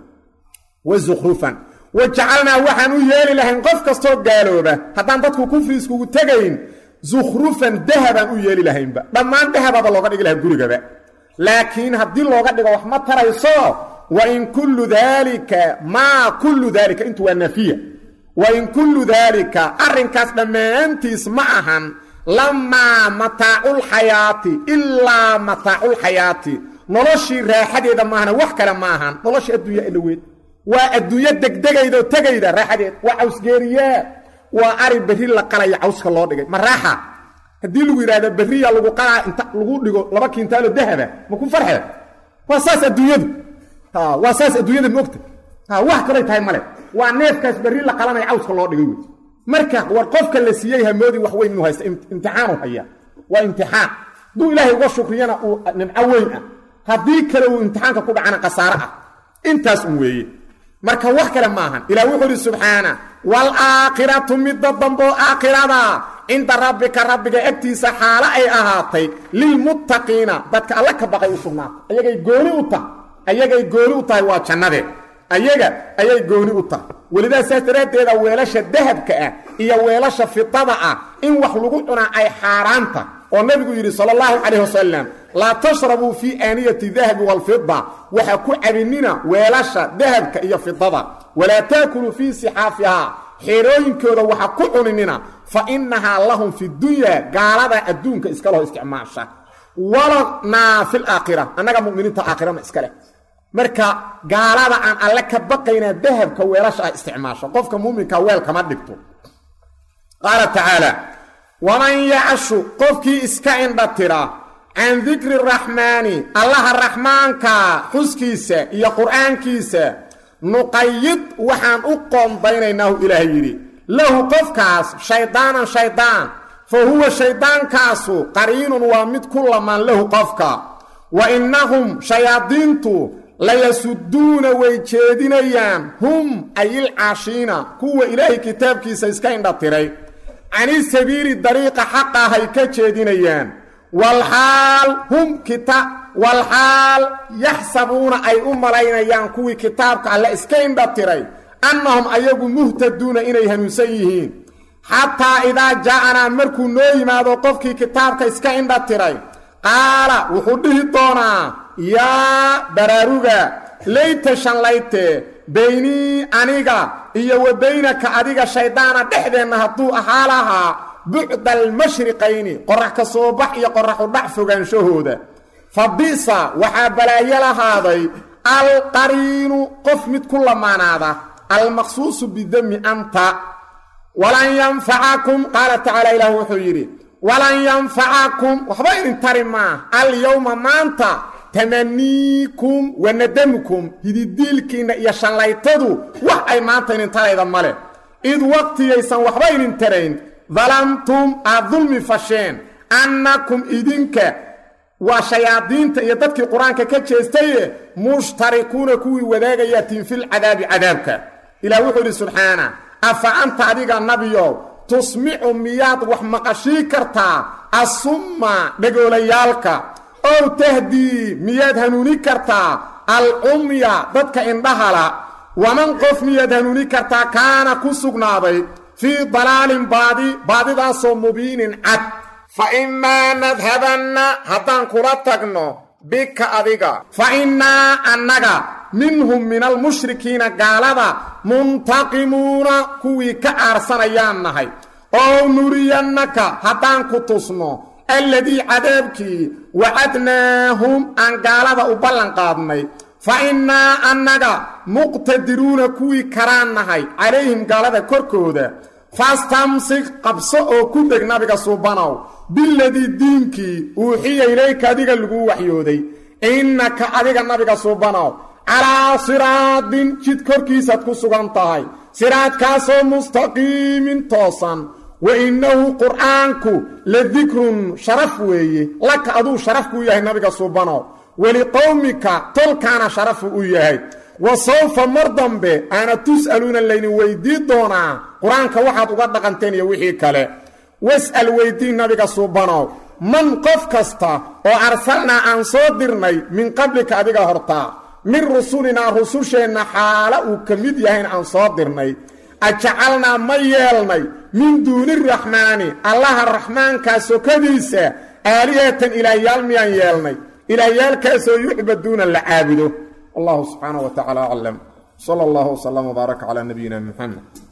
wa zukhrufan wa jacalnaa waxaan u yeeli lahayn qof kastoo gaalooba haddaan dadku kufri iskugu tegayn zukhrufan dahabaan u yeeli lahaynba dhammaan dahababa looga dhigi lahaa gurigaba laakiin haddii looga dhigo wax ma tarayso wa in kullu daalika maa kullu daalika intu waa nafiya wa in kullu daalika arrinkaas dhammaantiis ma ahan lamaa mataaculxayaati ilaa mataaculxayaati noloshii raaxadeeda maahana wax kale ma ahan noloshii adduunya ilaweed waa adduunyo degdegaydaoo tegayda raaxadeed waa cawsgeeriyaa waa ari berri la qalaya cawska loo dhigay ma raaxa haddii lagu yidhahda berriya lagu qalaa inta lagu dhigo laba kintaalo dahaba ma ku farxee waa saas adduunyadu waa saas adduunyada moogta wax kalay tahay male waa neefkaas berri la qalanaya cawska loo dhigay wey marka war qofka la siiyey hamoodi wax weyn inuu haysta imtixaanu haya waa imtixaan hadduu ilaahay uga shukriyana uu nimco weyn ah haddii kale uu imtixaanka ku dhacana khasaare ah intaas un weeye marka wax kale maahan ilah wuxuu uhi subxaana waalaakhiratu midda damboo aakhirada cinda rabbika rabbiga agtiisa xaalo ay ahaatay lilmuttaqiina dadka alla ka baqay u sugnaatay ayagay gooni u tahay ayagay gooni u tahay waa jannadee ayaga ayay gooni u tahay welidaa saas daraaddeeda weelasha dahabka ah iyo weelasha fidada ah in wax lagu cunaa ay xaaraanta oo nabigu yidhi sala allahu calayh wasalam laa tashrabuu fii aaniyati dahabi waalfida waxa ku cabinina weelasha dahabka iyo fidada walaa taakuluu fii sixaafihaa xeerooyinkooda waxa ku cuninina fa innahaa lahum fi dunyaa gaalada adduunka iska leho isticmaasha walanaa fi laakhira annaga muminiinta aakhirana iska leh marka gaalada aan alle ka baqaynaa dahabka weelasha ah isticmaasho qofka muuminka weel kama dhigto qaala tacaala waman yacshu qofkii iska indha tira can dikri raxmaani allaha raxmaanka xuskiisa iyo qur'aankiisa nuqayid waxaan u qoondaynaynaahu ilaahay yidhi lahu qofkaas shaydaanan shaydaan fa huwa shaydaankaasu qariinun waa mid ku lamaan lahu qofka wa innahum shayaadiintu layasuduuna way jeedinayaan hum ayilcaashiina kuwa ilaahay kitaabkiisa iska indha tiray cani sabiili dariiqa xaqahay ka jeedinayaan walxaal hum kita walxaal yaxsabuuna ay u malaynayaan kuwii kitaabka alle iska indha tiray annahum ayagu muhtaduuna inay hanuunsan yihiin xataa idaa jaa'anaa markuu noo yimaado qofkii kitaabka iska indha tiray qaala wuxuu dhihi doonaa yaa baraaruga layta shanlayte baynii aniga iyo wa baynaka adiga shayddaana dhexdeenna hadduu ahaa lahaa bucda almashriqayni qorax ka soo bax iyo qoraxu dhac fogaanshahooda fa bisa waxaa balaayo lahaaday alqariinu qof mid ku lamaanaada almaqsuusu bidami anta walan yanfacakum qaala tacaala ilaah wuxuu yidhi walan yanfacakum waxba idin tari maa alyowma maanta tamaniikum wa nadamukum hididiilkiinna iyo shallaytadu wax ay maanta idin tarayda male id waqtigaysan waxba idin tarayn dalamtum aad dulmi fasheen annakum idinka waa shayaadiinta iyo dadkii qur-aanka ka jeestaye mushtarikuuna kuwii wadaagayatiin filcadaabi cadaabka ilaah wuxuu idhi subxaana afa anta adiga nabiyow tusmicu miyaad wax maqashii kartaa assumma dhegoolayaalka ow tahdii miyaad hanuuni kartaa alcumya dadka indhahala waman qof miyaad hanuuni kartaa kaana ku sugnaaday fii dalaalin baadi baadidaasoo mubiinin cad fa imaa nadhabanna haddaan kula tagno bika adiga fa innaa annaga minhum min almushrikiina gaalada muntaqimuuna kuwii ka aarsanayaan nahay oo nuriyannaka haddaan ku tusno alladii cadaabkii wacadnaahum aan gaalada u ballanqaadnay fa innaa annaga muqtadiruuna kuwii karaan nahay calayhim gaalada korkooda fastamsik qabso oo ku deg nabiga suubanow biladii diinkii uuxiya ilayka adiga laguu waxyooday innaka adiga nabiga suubanow calaa siraadin jid korkiisaad ku sugan tahay siraadkaasoo mustaqiimin toosan wa innahu qur'aanku la dikrun sharaf weeye laka aduu sharaf kuu yahay nabiga suubanow weliqowmika tolkaana sharafu u yahay wa sawfa mar dambe aana tus'aluuna laydin weydii doonaa qur-aanka waxaad uga dhaqanteen iyo wixii kale was'al weydii nabiga suubanow man qof kasta oo arsalnaa aan soo dirnay min qablika adiga hortaa min rusulinaa rususheenna xaala uu ka mid yahayn aan soo dirnay ajacalnaa ma yeelnay min duuni raxmaani allaha raxmaankaa sokadiisa aalihatan ilaahyaal miyaan yeelnay ilaahyaalkaasoo yucbaduuna la caabudo wallahu subxaanaه wa tacala aclam sala اllah wslama wbaaraka calى nabiyina muxamed